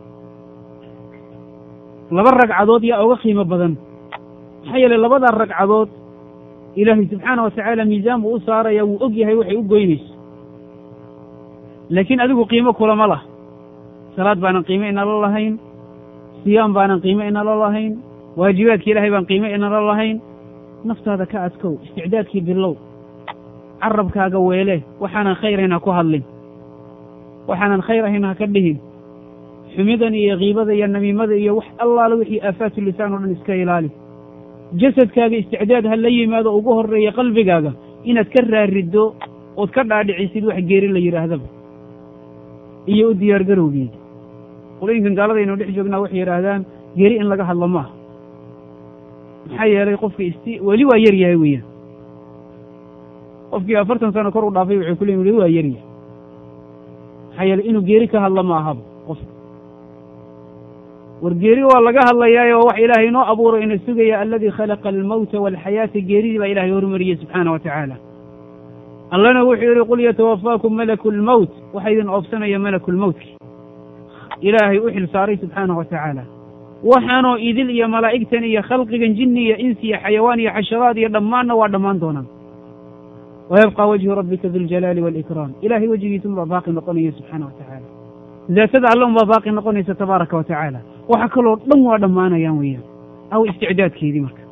laba ragcadood yaa uga qiimo badan maxaa yeeley labadaa ragcadood ilaahay subxaana wa tacaala miisaan buu u saaraya wuu og yahay waxay u goynayso laakiin adigu qiimo kulama lah salaad baanan qiimo inala lahayn siyaam baanan qiimo inala lahayn waajibaadki ilaahay baan qiimo inala lahayn naftaada ka adkow isticdaadkii bilow carabkaaga weele waxaanan khayr ahayn ha ku hadlin waxaanan khayr ahayn ha ka dhihin xumidan iyo kiibada iyo namiimada iyo wax allaala wixii aafaatu lisaan oo dhan iska ilaali jasadkaaga isticdaad ha la yimaado ugu horreeya qalbigaaga inaad ka raariddo ood ka dhaadhicisid wax geeri la yidhaahdaba iyo u diyaar garowgeeda qolooyinkan gaaladaynu dhex joognaa waxay yidhaahdaan geeri in laga hadlo maaha maxaa yeelay qofka isti weli waa yar yahay weeyaan qofkii afartan sano kor u dhaafay waxay ku leeyiin weli waa yar yahay maxaa yeelay inuu geeri ka hadlo ma ahaba qofka war geeri waa laga hadlayaa oo wax ilaahay inoo abuuro ina sugaya aladii khalaqa almawta waalxayaata geeridii baa ilahay horumariyey subxaana wa tacaala allana wuxuu yihi qul yatawafaakum malaku lmowt waxaa idin oofsanaya malaku lmowtki ilaahay u xil saaray subxaana wa tacaala waxaanoo idil iyo malaa'igtan iyo khalqigan jinni iyo insi iyo xayawaan iyo xasharaad iyo dhammaanna waa dhammaan doonaan wayabqa wajhu rabbika duljalaali waalikraam ilahay wejigiisa unbaa baaqi noqonaya subxaana wa tacaala daatada alle unbaa baaqi noqonaysa tabaaraka wa tacaala waxa kaloo dhan waa dhammaanayaan weeyaan aw isticdaadkeedii marka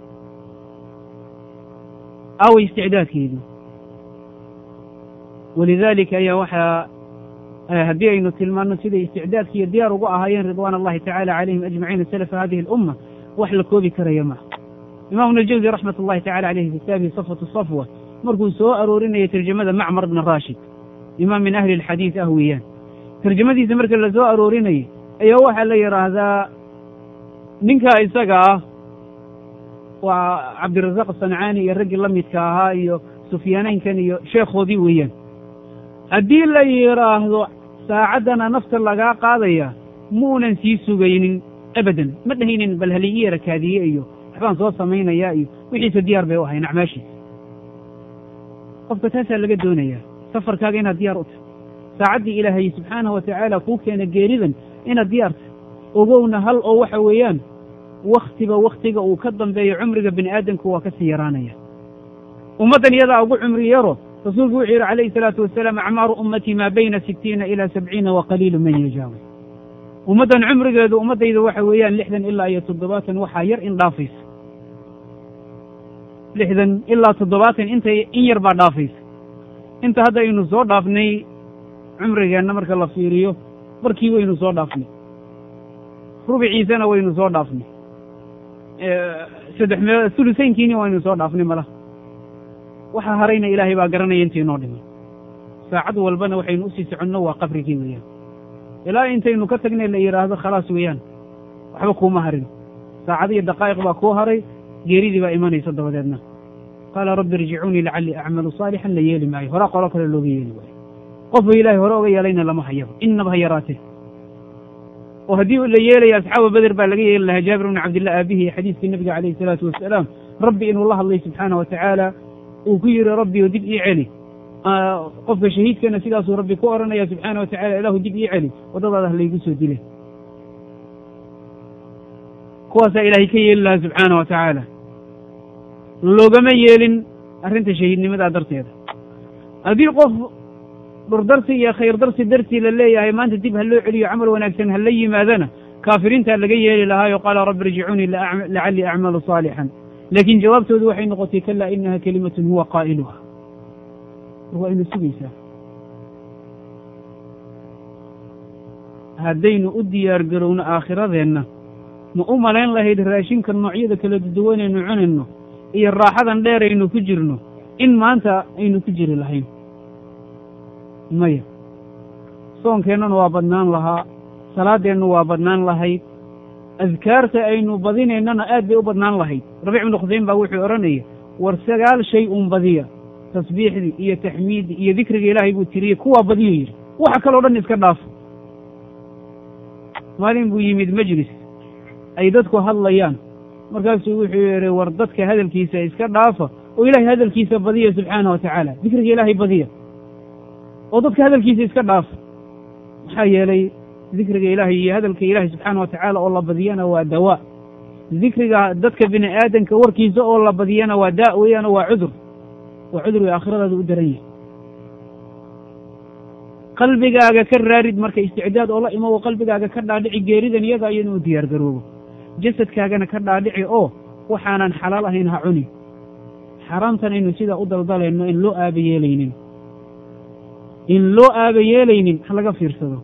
aw isticdaadkeedii walidaalika ayaa waxaa haddii aynu tilmaano siday isticdaadki iyo diyaar ugu ahaayeen ridwaan allahi tacala calayhim ajmaciina salafa hadihi alumma wax la koobi karaya maaha imaamu najawdi raxmat ullahi tacala caleyhi fi kitaabihi safwatu safwa markuu soo aroorinaya tarjamada macmar bna raashid imaam min ahli alxadiid ah weeyaan tarjamadiisa marka la soo aroorinayay ayaa waxaa la yidhaahdaa ninkaa isaga ah waa cabdirasaaq sancaani iyo raggii la midka ahaa iyo sufyaanaynkan iyo sheekhoodii weeyaan haddii la yidhaahdo saacaddana nafta lagaa qaadaya muunan sii sugaynin abadan ma dhahaynin bal haligi yara kaadiye iyo waxbaan soo samaynayaa iyo wixiisa diyaar bay u ahayn acmaashiisa qofka taasaa laga doonayaa safarkaaga inaad diyaar u tahay saacaddii ilaahay subxaanahu wa tacaala kuu keena geeridan inaad diyaar tahay ogowna hal oo waxa weeyaan wakhtiba wakhtiga uu ka dambeeyo cumriga bini aadamku waa ka sii yaraanaya ummaddan iyadaa ugu cumri yaro rasuulku wuxuu yidhi calayhi salaatu wasalaam acmaaru ummatii maa bayna sittiina ilaa sabciina wa qaliilu man yajaawi ummaddan cumrigeedu ummaddayda waxa weeyaan lixdan ilaa iyo toddobaatan waxaa yar in dhaafaysa lixdan ilaa toddobaatan intay in yar baa dhaafaysa inta hadda aynu soo dhaafnay cumrigeenna marka la fiiriyo barkii waynu soo dhaafnay rubiciisana waynu soo dhaafnay saddex mee sulusaynkiini waynu soo dhaafnay malaha waxaa harayna ilaahay baa garanaya intii noo dhiman saacad walbana waxaynu usii soconno waa qabrigii weeyaan ilaa intaynu ka tagnay la yidhaahdo khalaas weeyaan waxba kuuma harin saacad iyo daqaa'iq baa kuu haray geeridii baa imanaysa dabadeedna qaala rabbi irjicuunii lacallii acmalu saalixan la yeeli maayo horaa qolo kale looga yeeli waayo qofba ilaahay hore oga yeelayna lama hayaba innaba ha yaraatee oo haddii la yeelaya asxaaba beder baa laga yeeli lahaa jaabir bni cabdillah aabihii xadiiskii nabiga calayhi salaatu wasalaam rabbi inuu la hadlay subxaana wa tacaala uu ku yidhi rabbi o dib ii celi qofka shahiidkana sidaasuu rabbi ku odhanaya subxaana wa tacala ilaahu dib ii celi waddadaada ha laygu soo dile kuwaasaa ilaahay ka yeeli lahaa subxaana wa tacaala loogama yeelin arrinta shahiidnimadaa darteeda haddii qof dhurdarsi iyo khayr darsi dartii la leeyahay maanta dib ha loo celiyo camal wanaagsan ha la yimaadana kaafiriintaa laga yeeli lahaayo qaala rabbi irjicuunii lacallii acmalu saalixan laakiin jawaabtoodu waxay noqotay kalaa inaha kelimatun huwa qaa'iluha waa ina sugaysaa haddaynu u diyaar garowno aakhiradeenna ma u malayn lahayd raashinka noocyada kala duwanaynu cunayno iyo raaxadan dheeraynu ku jirno in maanta aynu ku jiri lahayn maya soonkeennana waa badnaan lahaa salaaddeennu waa badnaan lahayd adkaarta aynu badinaynana aad bay u badnaan lahayd rabiic ibnu khuseyn baa wuxuu odhanaya war sagaal shay un badiya tasbiixdii iyo taxmiiddii iyo dikriga ilaahay buu tiriyey kuwaa badiyo yidhi waxa kaloo dhan iska dhaafo maalin buu yimid majlis ay dadku hadlayaan markaasuu wuxuu yihi war dadka hadalkiisa iska dhaafa oo ilahay hadalkiisa badiya subxaana wa tacaala dikriga ilaahay badiya oo dadka hadalkiisa iska dhaafa maxaa yeelay dikriga ilaahay iyo hadalka ilaahay subxaana wa tacaala oo la badiyana waa dawaa dikriga dadka bini aadamka warkiisa oo la badiyana waa daa weeyaan waa cudur waa cudurga aakhiradaada u daran yahay qalbigaaga ka raarid marka isticdaad oo la imo oo qalbigaaga ka dhaadhici geeridan iyada iyo inuu diyaar garoobo jasadkaagana ka dhaadhici oo waxaanan xalaal ahayn ha cuni xaaraamtan aynu sidaa u daldalayno in loo aaba yeelaynin in loo aaba yeelaynin ha laga fiirsado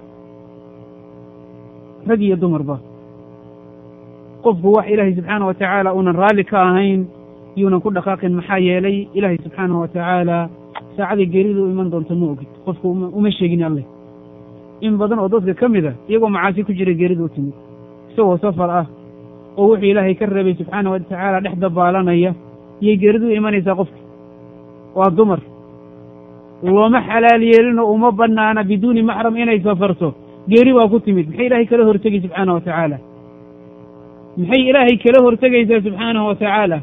rag iyo dumarba qofku wax ilaahay subxaana wa tacaala uunan raalli ka ahayn yuunan ku dhaqaaqin maxaa yeelay ilaahay subxaanahu wa tacaala saacadii geeridu u iman doonto ma ogid qofku uma sheegin alleh in badan oo dadka ka mid a iyagoo macaasi ku jira geeridu u timid isagoo safar ah oo wuxuu ilaahay ka reebay subxaana wa tacaala dhex dabaalanaya iyay geeridu u imanaysaa qofka waa dumar looma xalaal yeelinoo uma banaana biduuni maxram inay safarto geeri baa ku timid maxay ilaahay kala hortegi subxaana wa tacaala maxay ilaahay kala hortegaysaa subxaanahu wa tacaala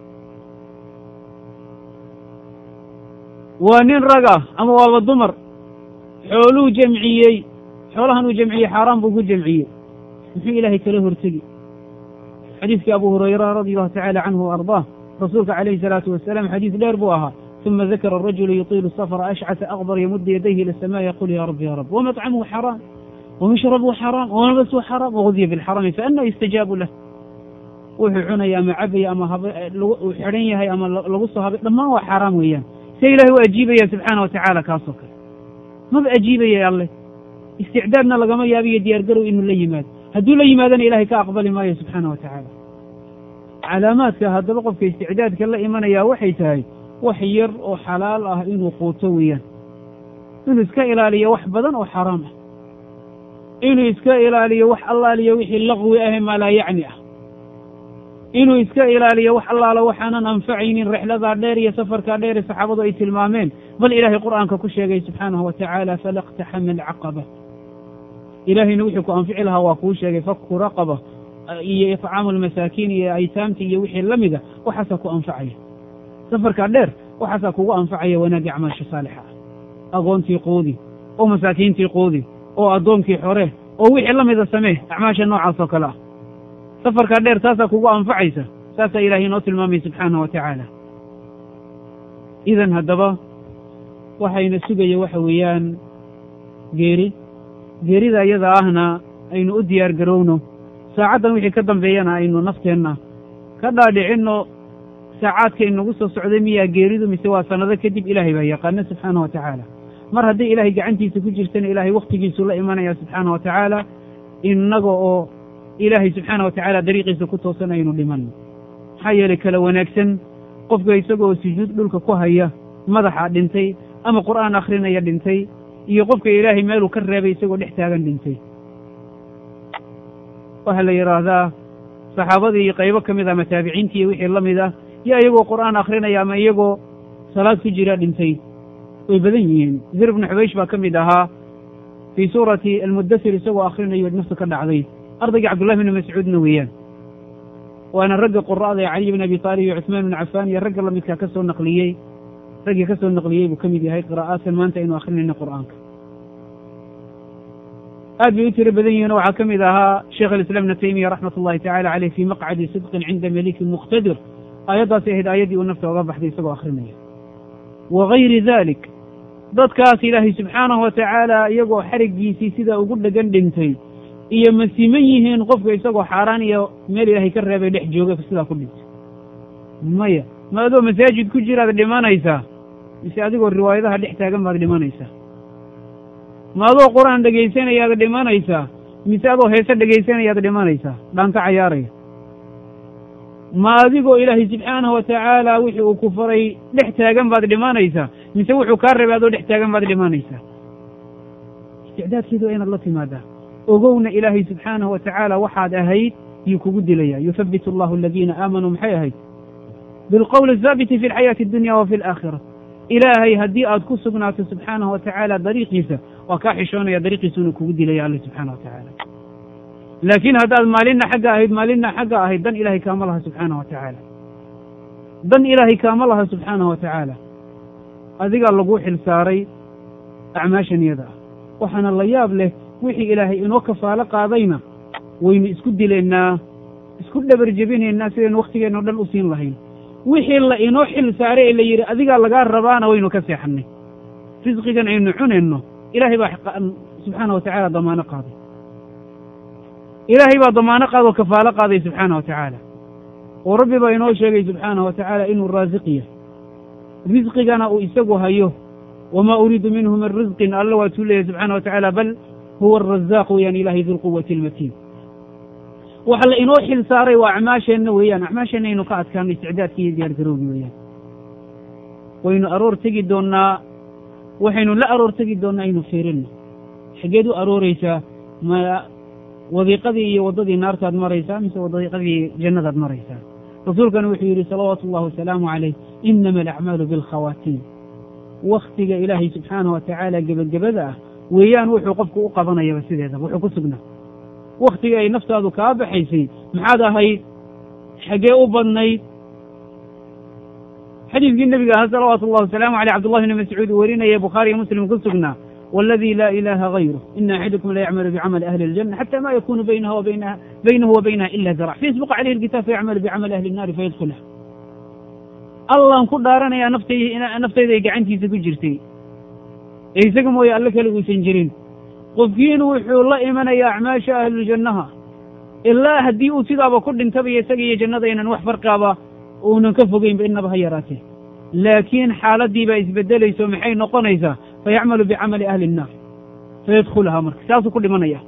waa nin rag ah ama waaba dumar xooluu jamciyey xoolahan uu jamciyey xaaraan buu ku jamciyey muxuu ilaahay kala hortegi xadiiskii abu hurayra radi allahu tacala canhu wa ardaah rasuulka calayhi salaatu wasalaam xadiis dheer buu ahaa uma dakara arajulu yutiilu safra ashcata akbar yamudu yadayhi ila asamaa yaqul ya rab ya rab wamطcamuhu xaraam wamashrabuhu xaraam wamalbasuhu xaraam wagudiya bilxarami faana yustajaabu lah wuxuu cunaya ama cabaya ama uu xidhan yahay ama lagu soo habay dhammaan waa xaaraam weeyaan se ilahay u ajiibaya subxaana wa tacaala kaasoo kale maba ajiibaya alleh isticdaadna lagama yaabiyo diyaar garow inuu la yimaado hadduu la yimaadana ilahay ka aqbali maayo subxaana wa tacaala calaamaadka haddaba qofka isticdaadka la imanaya waxay tahay wax yar oo xalaal ah inuu quuto weeyaan inuu iska ilaaliyo wax badan oo xaraam ah inuu iska ilaaliyo wax allaaliyo wixii laqwi ahe maa laa yacni ah inuu iska ilaaliyo wax allaala waxaanan anfacaynin rexladaa dheer iyo safarkaa dheer ee saxaabadu ay tilmaameen bal ilaahay qur'aanka ku sheegay subxaanahu wa tacaala falaqtaxama alcaqaba ilaahayna wuxuu ku anfici lahaa waa kuu sheegay faku raqaba iyo icaamu almasaakiin iyo aytaamta iyo wixii la mida waxaasaa ku anfacaya safarkaa dheer waxaasaa kugu anfacaya wanaagii acmaasha saalixa ah agoontii quudi oo masaakiintii quudi oo addoonkii xore oo wixii la mida samee acmaasha noocaas oo kale ah safarkaa dheer taasaa kugu anfacaysa saasaa ilaahay inoo tilmaamay subxaana wa tacaala idan haddaba waxayna sugaya waxa weeyaan geeri geerida iyada ahna aynu u diyaar garowno saacaddan wixii ka dambeeyana aynu nafteenna ka dhaadhicinno saacaadka inagu soo socday miyaa geeridu mise waa sannado kadib ilaahay baa yaqaana subxaana wa tacaala mar hadday ilaahay gacantiisa ku jirtana ilaahay wakhtigiisuu la imanaya subxaana wa tacaala innaga oo ilaahay subxaana wa tacaala dariiqiisa ku toosan aynu dhimanno maxaa yeelay kala wanaagsan qofka isagoo sujuud dhulka ku haya madaxa dhintay ama qur'aan akhrinaya dhintay iyo qofka ilaahay meeluu ka reebay isagoo dhex taagan dhintay waxaa la yidhaahdaa saxaabadii iyo qaybo ka mid ah ama taabiciintii iyo wixii la mid ah yo iyagoo qur'aan akhrinaya ama iyagoo salaad ku jira dhintay way badan yihiin zir ibnu xubaysh baa ka mid ahaa fii suurati almuddasir isagoo akhrinayo naftu ka dhacday ardaygii cabdullahi bni mascuudna weeyaan waana ragga qura'da ee caliy bn abi taalib iyo cuثmaan bn cafaan iyo ragga lamidkaa ka soo naqliyey raggii ka soo naqliyey buu ka mid yahay qiraa'aadkan maanta aynu akrinayno qur'aanka aad bay u tiro badan yihiin waxaa ka mid ahaa sheekh alislaam ibna taymiya raxmat ullahi tacala caleyh fii maqcadi sidqin cinda malikin muqtadir aayaddaasi ahayd aayaddii uu nafta oga baxday isagoo akrinaya wa gayri dalik dadkaas ilaahay subxaanahu wa tacaala iyagoo xariggiisii sidaa ugu dhegan dhintay iyo ma siman yihiin qofka isagoo xaaraan iyo meel ilaahay ka reebay dhex jooga sidaa ku dhintay maya ma adoo masaajid ku jiraad dhimanaysaa mise adigoo riwaayadaha dhex taagan baad dhimanaysaa ma adoo qur-aan dhegaysanayaad dhimanaysaa mise adoo heese dhegaysanayaad dhimanaysaa dhaanka cayaaraya ma adigoo ilaahay subxaanahu wa tacaala wixii uu ku faray dhex taagan baad dhimanaysaa mise wuxuu kaa reebay adoo dhex taagan baad dhimanaysaa isticdaadkeedu waa inaad la timaadaa ogowna ilaahay subxaanahu wa tacaala waxaad ahayd yuu kugu dilaya yuthabbit allahu aladiina aamanuu maxay ahayd bilqowli athaabiti fi alxayaati addunya wa fi alaakhira ilaahay haddii aad ku sugnaato subxaanahu wa tacaala dariiqiisa waa kaa xishoonaya dariiqiisa inuu kugu dilaya alle subxaana wa tacaala laakiin haddaad maalinna xagga ahayd maalinna xagga ahayd dan ilaahay kaama laha subxaana wa tacaala dan ilaahay kaama laha subxaana wa tacaala adigaa laguu xil saaray acmaashan iyada ah waxaana la yaab leh wixii ilaahay inoo kafaalo qaadayna waynu isku dilaynaa isku dhabar jebinaynaa sidaynu wakhtigeenno dhan u siin lahayn wixii la inoo xil saaray ee la yidhi adigaa lagaa rabaana waynu ka seexannay risqigan aynu cunayno ilaahay baa subxaana wa tacaala damaano qaaday ilaahay baa damaano qaadoo kafaalo qaaday subxaana wa tacaala oo rabbi baa inoo sheegay subxaana wa tacaala inuu raasiq yahay risqigana uu isagu hayo wamaa uriidu minhu min risqin alla waatuu leeyahy subxaana wa tacaala bal huwa arazaaq weeyaan ilahay dilquwati almatiin waxa la inoo xil saaray waa acmaasheenna weeyaan acmaasheenna aynu ka adkaano isticdaadkii iyo diyaargarowgi weeyaan waynu aroor tegi doonnaa waxaynu la aroor tegi doonnaa aynu fiirinno xageed u arooreysaa ma wadiiqadii iyo waddadii naartaad maraysaa mise wadiiqadii jannadaad maraysaa rasuulkana wuxuu yidhi salawaatu ullahi wasalaamu calayh inama alacmaalu bilkhawaatiim wakhtiga ilaahay subxaanah wa tacaala gebagabada ah weeyaan wuxuu qofku u qabanayaba sideedaba wuxuu ku sugnaa wakhtiga ay naftaadu kaa baxaysay maxaad ahayd xaggee u badnayd xadiidkii nebiga ahaa salawaatu ullahi wasalaamu caleyh cabdullahi bni mascuud uu werinaya bukhaariyo muslim ku sugnaa waladii laa ilaaha gayruh ina axadukum la yacmalu bicamali ahli اljanna xata ma yakunu baynaha wa baynaha baynahu wa baynaha ila zarac fayasbiqu calayhi alkitaab fayacmalu bicamali ahli الnaari fayadkhulha allaan ku dhaaranayaa naftay naftayda ay gacantiisa ku jirtay ee isaga mooye alle kale uusan jirin qofkiinu wuxuu la imanayaa acmaasha ahluljannaha ilaa haddii uu sidaaba ku dhintaba iyo isaga iyo jannada aynan wax farqaaba uunan ka fogeynba innaba ha yaraatee laakiin xaaladii baa isbedelayso maxay noqonaysaa fayacmalu bicamali ahli innaar fayadkhulahaa marka saasuu ku dhimanaya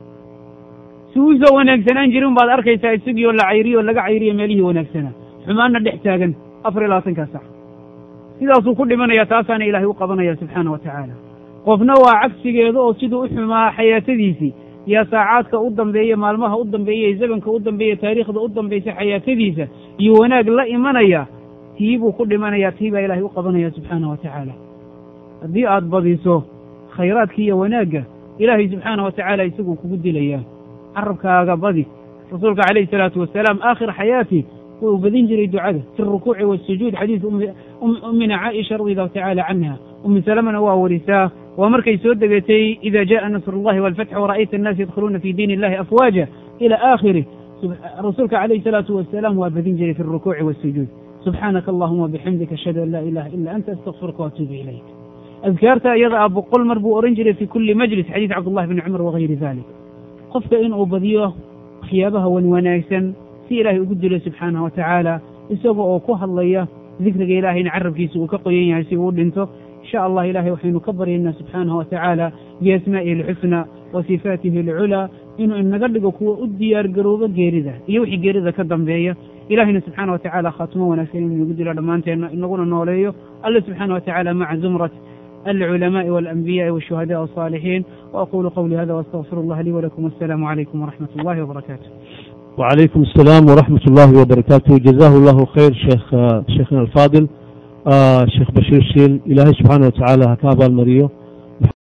si uusoo wanaagsanaan jirin baad arkaysaa isagii oo la cayriyo o laga cayriyo meelihii wanaagsanaa xumaanna dhex taagan afar iyo labaatankaa sac sidaasuu ku dhimanaya taasaana ilaahay u qabanaya subxaana wa tacaala qofna waa cagsigeeda oo siduu u xumaa xayaatadiisii yaa saacaadka u dambeeya maalmaha u dambeeya iyo zamanka u dambeeya taariikhda u dambaysa xayaatadiisa iyo wanaag la imanaya tii buu ku dhimanayaa tii baa ilaahay u qabanaya subxaana wa tacaala haddii aad badiso khayraadka iyo wanaagga ilaahay subxaana wa tacaala isaguu kugu dilayaa carabkaaga badi rasuulka calayhi salaatu wasalaam aakhir xayaati wuu badin jiray ducada fi rukuuci wasujuud xadiis ummina caaisha radi allahu tacaala canha ummi salamana waa warisaa waa markay soo degatay ida jaءa nasr اllahi wاlfatx wara'ayta الnaas yadkhuluuna fi diin illahi afwaaja ila aakhirih rasuulka calayhi salaatu wasalaam waa badin jiray fi rukuuci wasujuud subxaanaka allahuma bixamdika ashhadu an laa ilaha ila anta astaqfiruka waatuubu ilayk adkaarta iyada ah boqol mar buu ohan jiray fi kuli majlis xadiis cabdullahi bni cumar wagayri dalik qofka inuu badiyo waxyaabaha wan wanaagsan si ilaahay ugu dilo subxaanahu wa tacaala isaga oo ku hadlaya dikriga ilaahayna carabkiisa uu ka qoyan yahay si uu u dhinto insha allah ilahay waxaynu ka baryaynaa subxaanahu wa tacaala biasmaa'ihi alxusna wa sifaatihi alculaa inuu inaga dhigo kuwa u diyaar garoobo geerida iyo wixii geerida ka dambeeya ilahayna subxaana wa tacaala khaatimo wanaagsan inuu inagu dilo dhammaanteenna inaguna nooleeyo alle subxaana wa tacaala maca zumrat العلماء والأنبياء والشهداء والصالحين وأقول قولي هذا وأستغفر الله لي ولكم والسلام عليكم ورحمة الله وبركاته وعليكم السلام ورحمة الله وبركاته جزاه الله خير شيخ شيخنا الفاضل آه شيخ بشير شيل إلهي سبحانه وتعالى هكابا المريو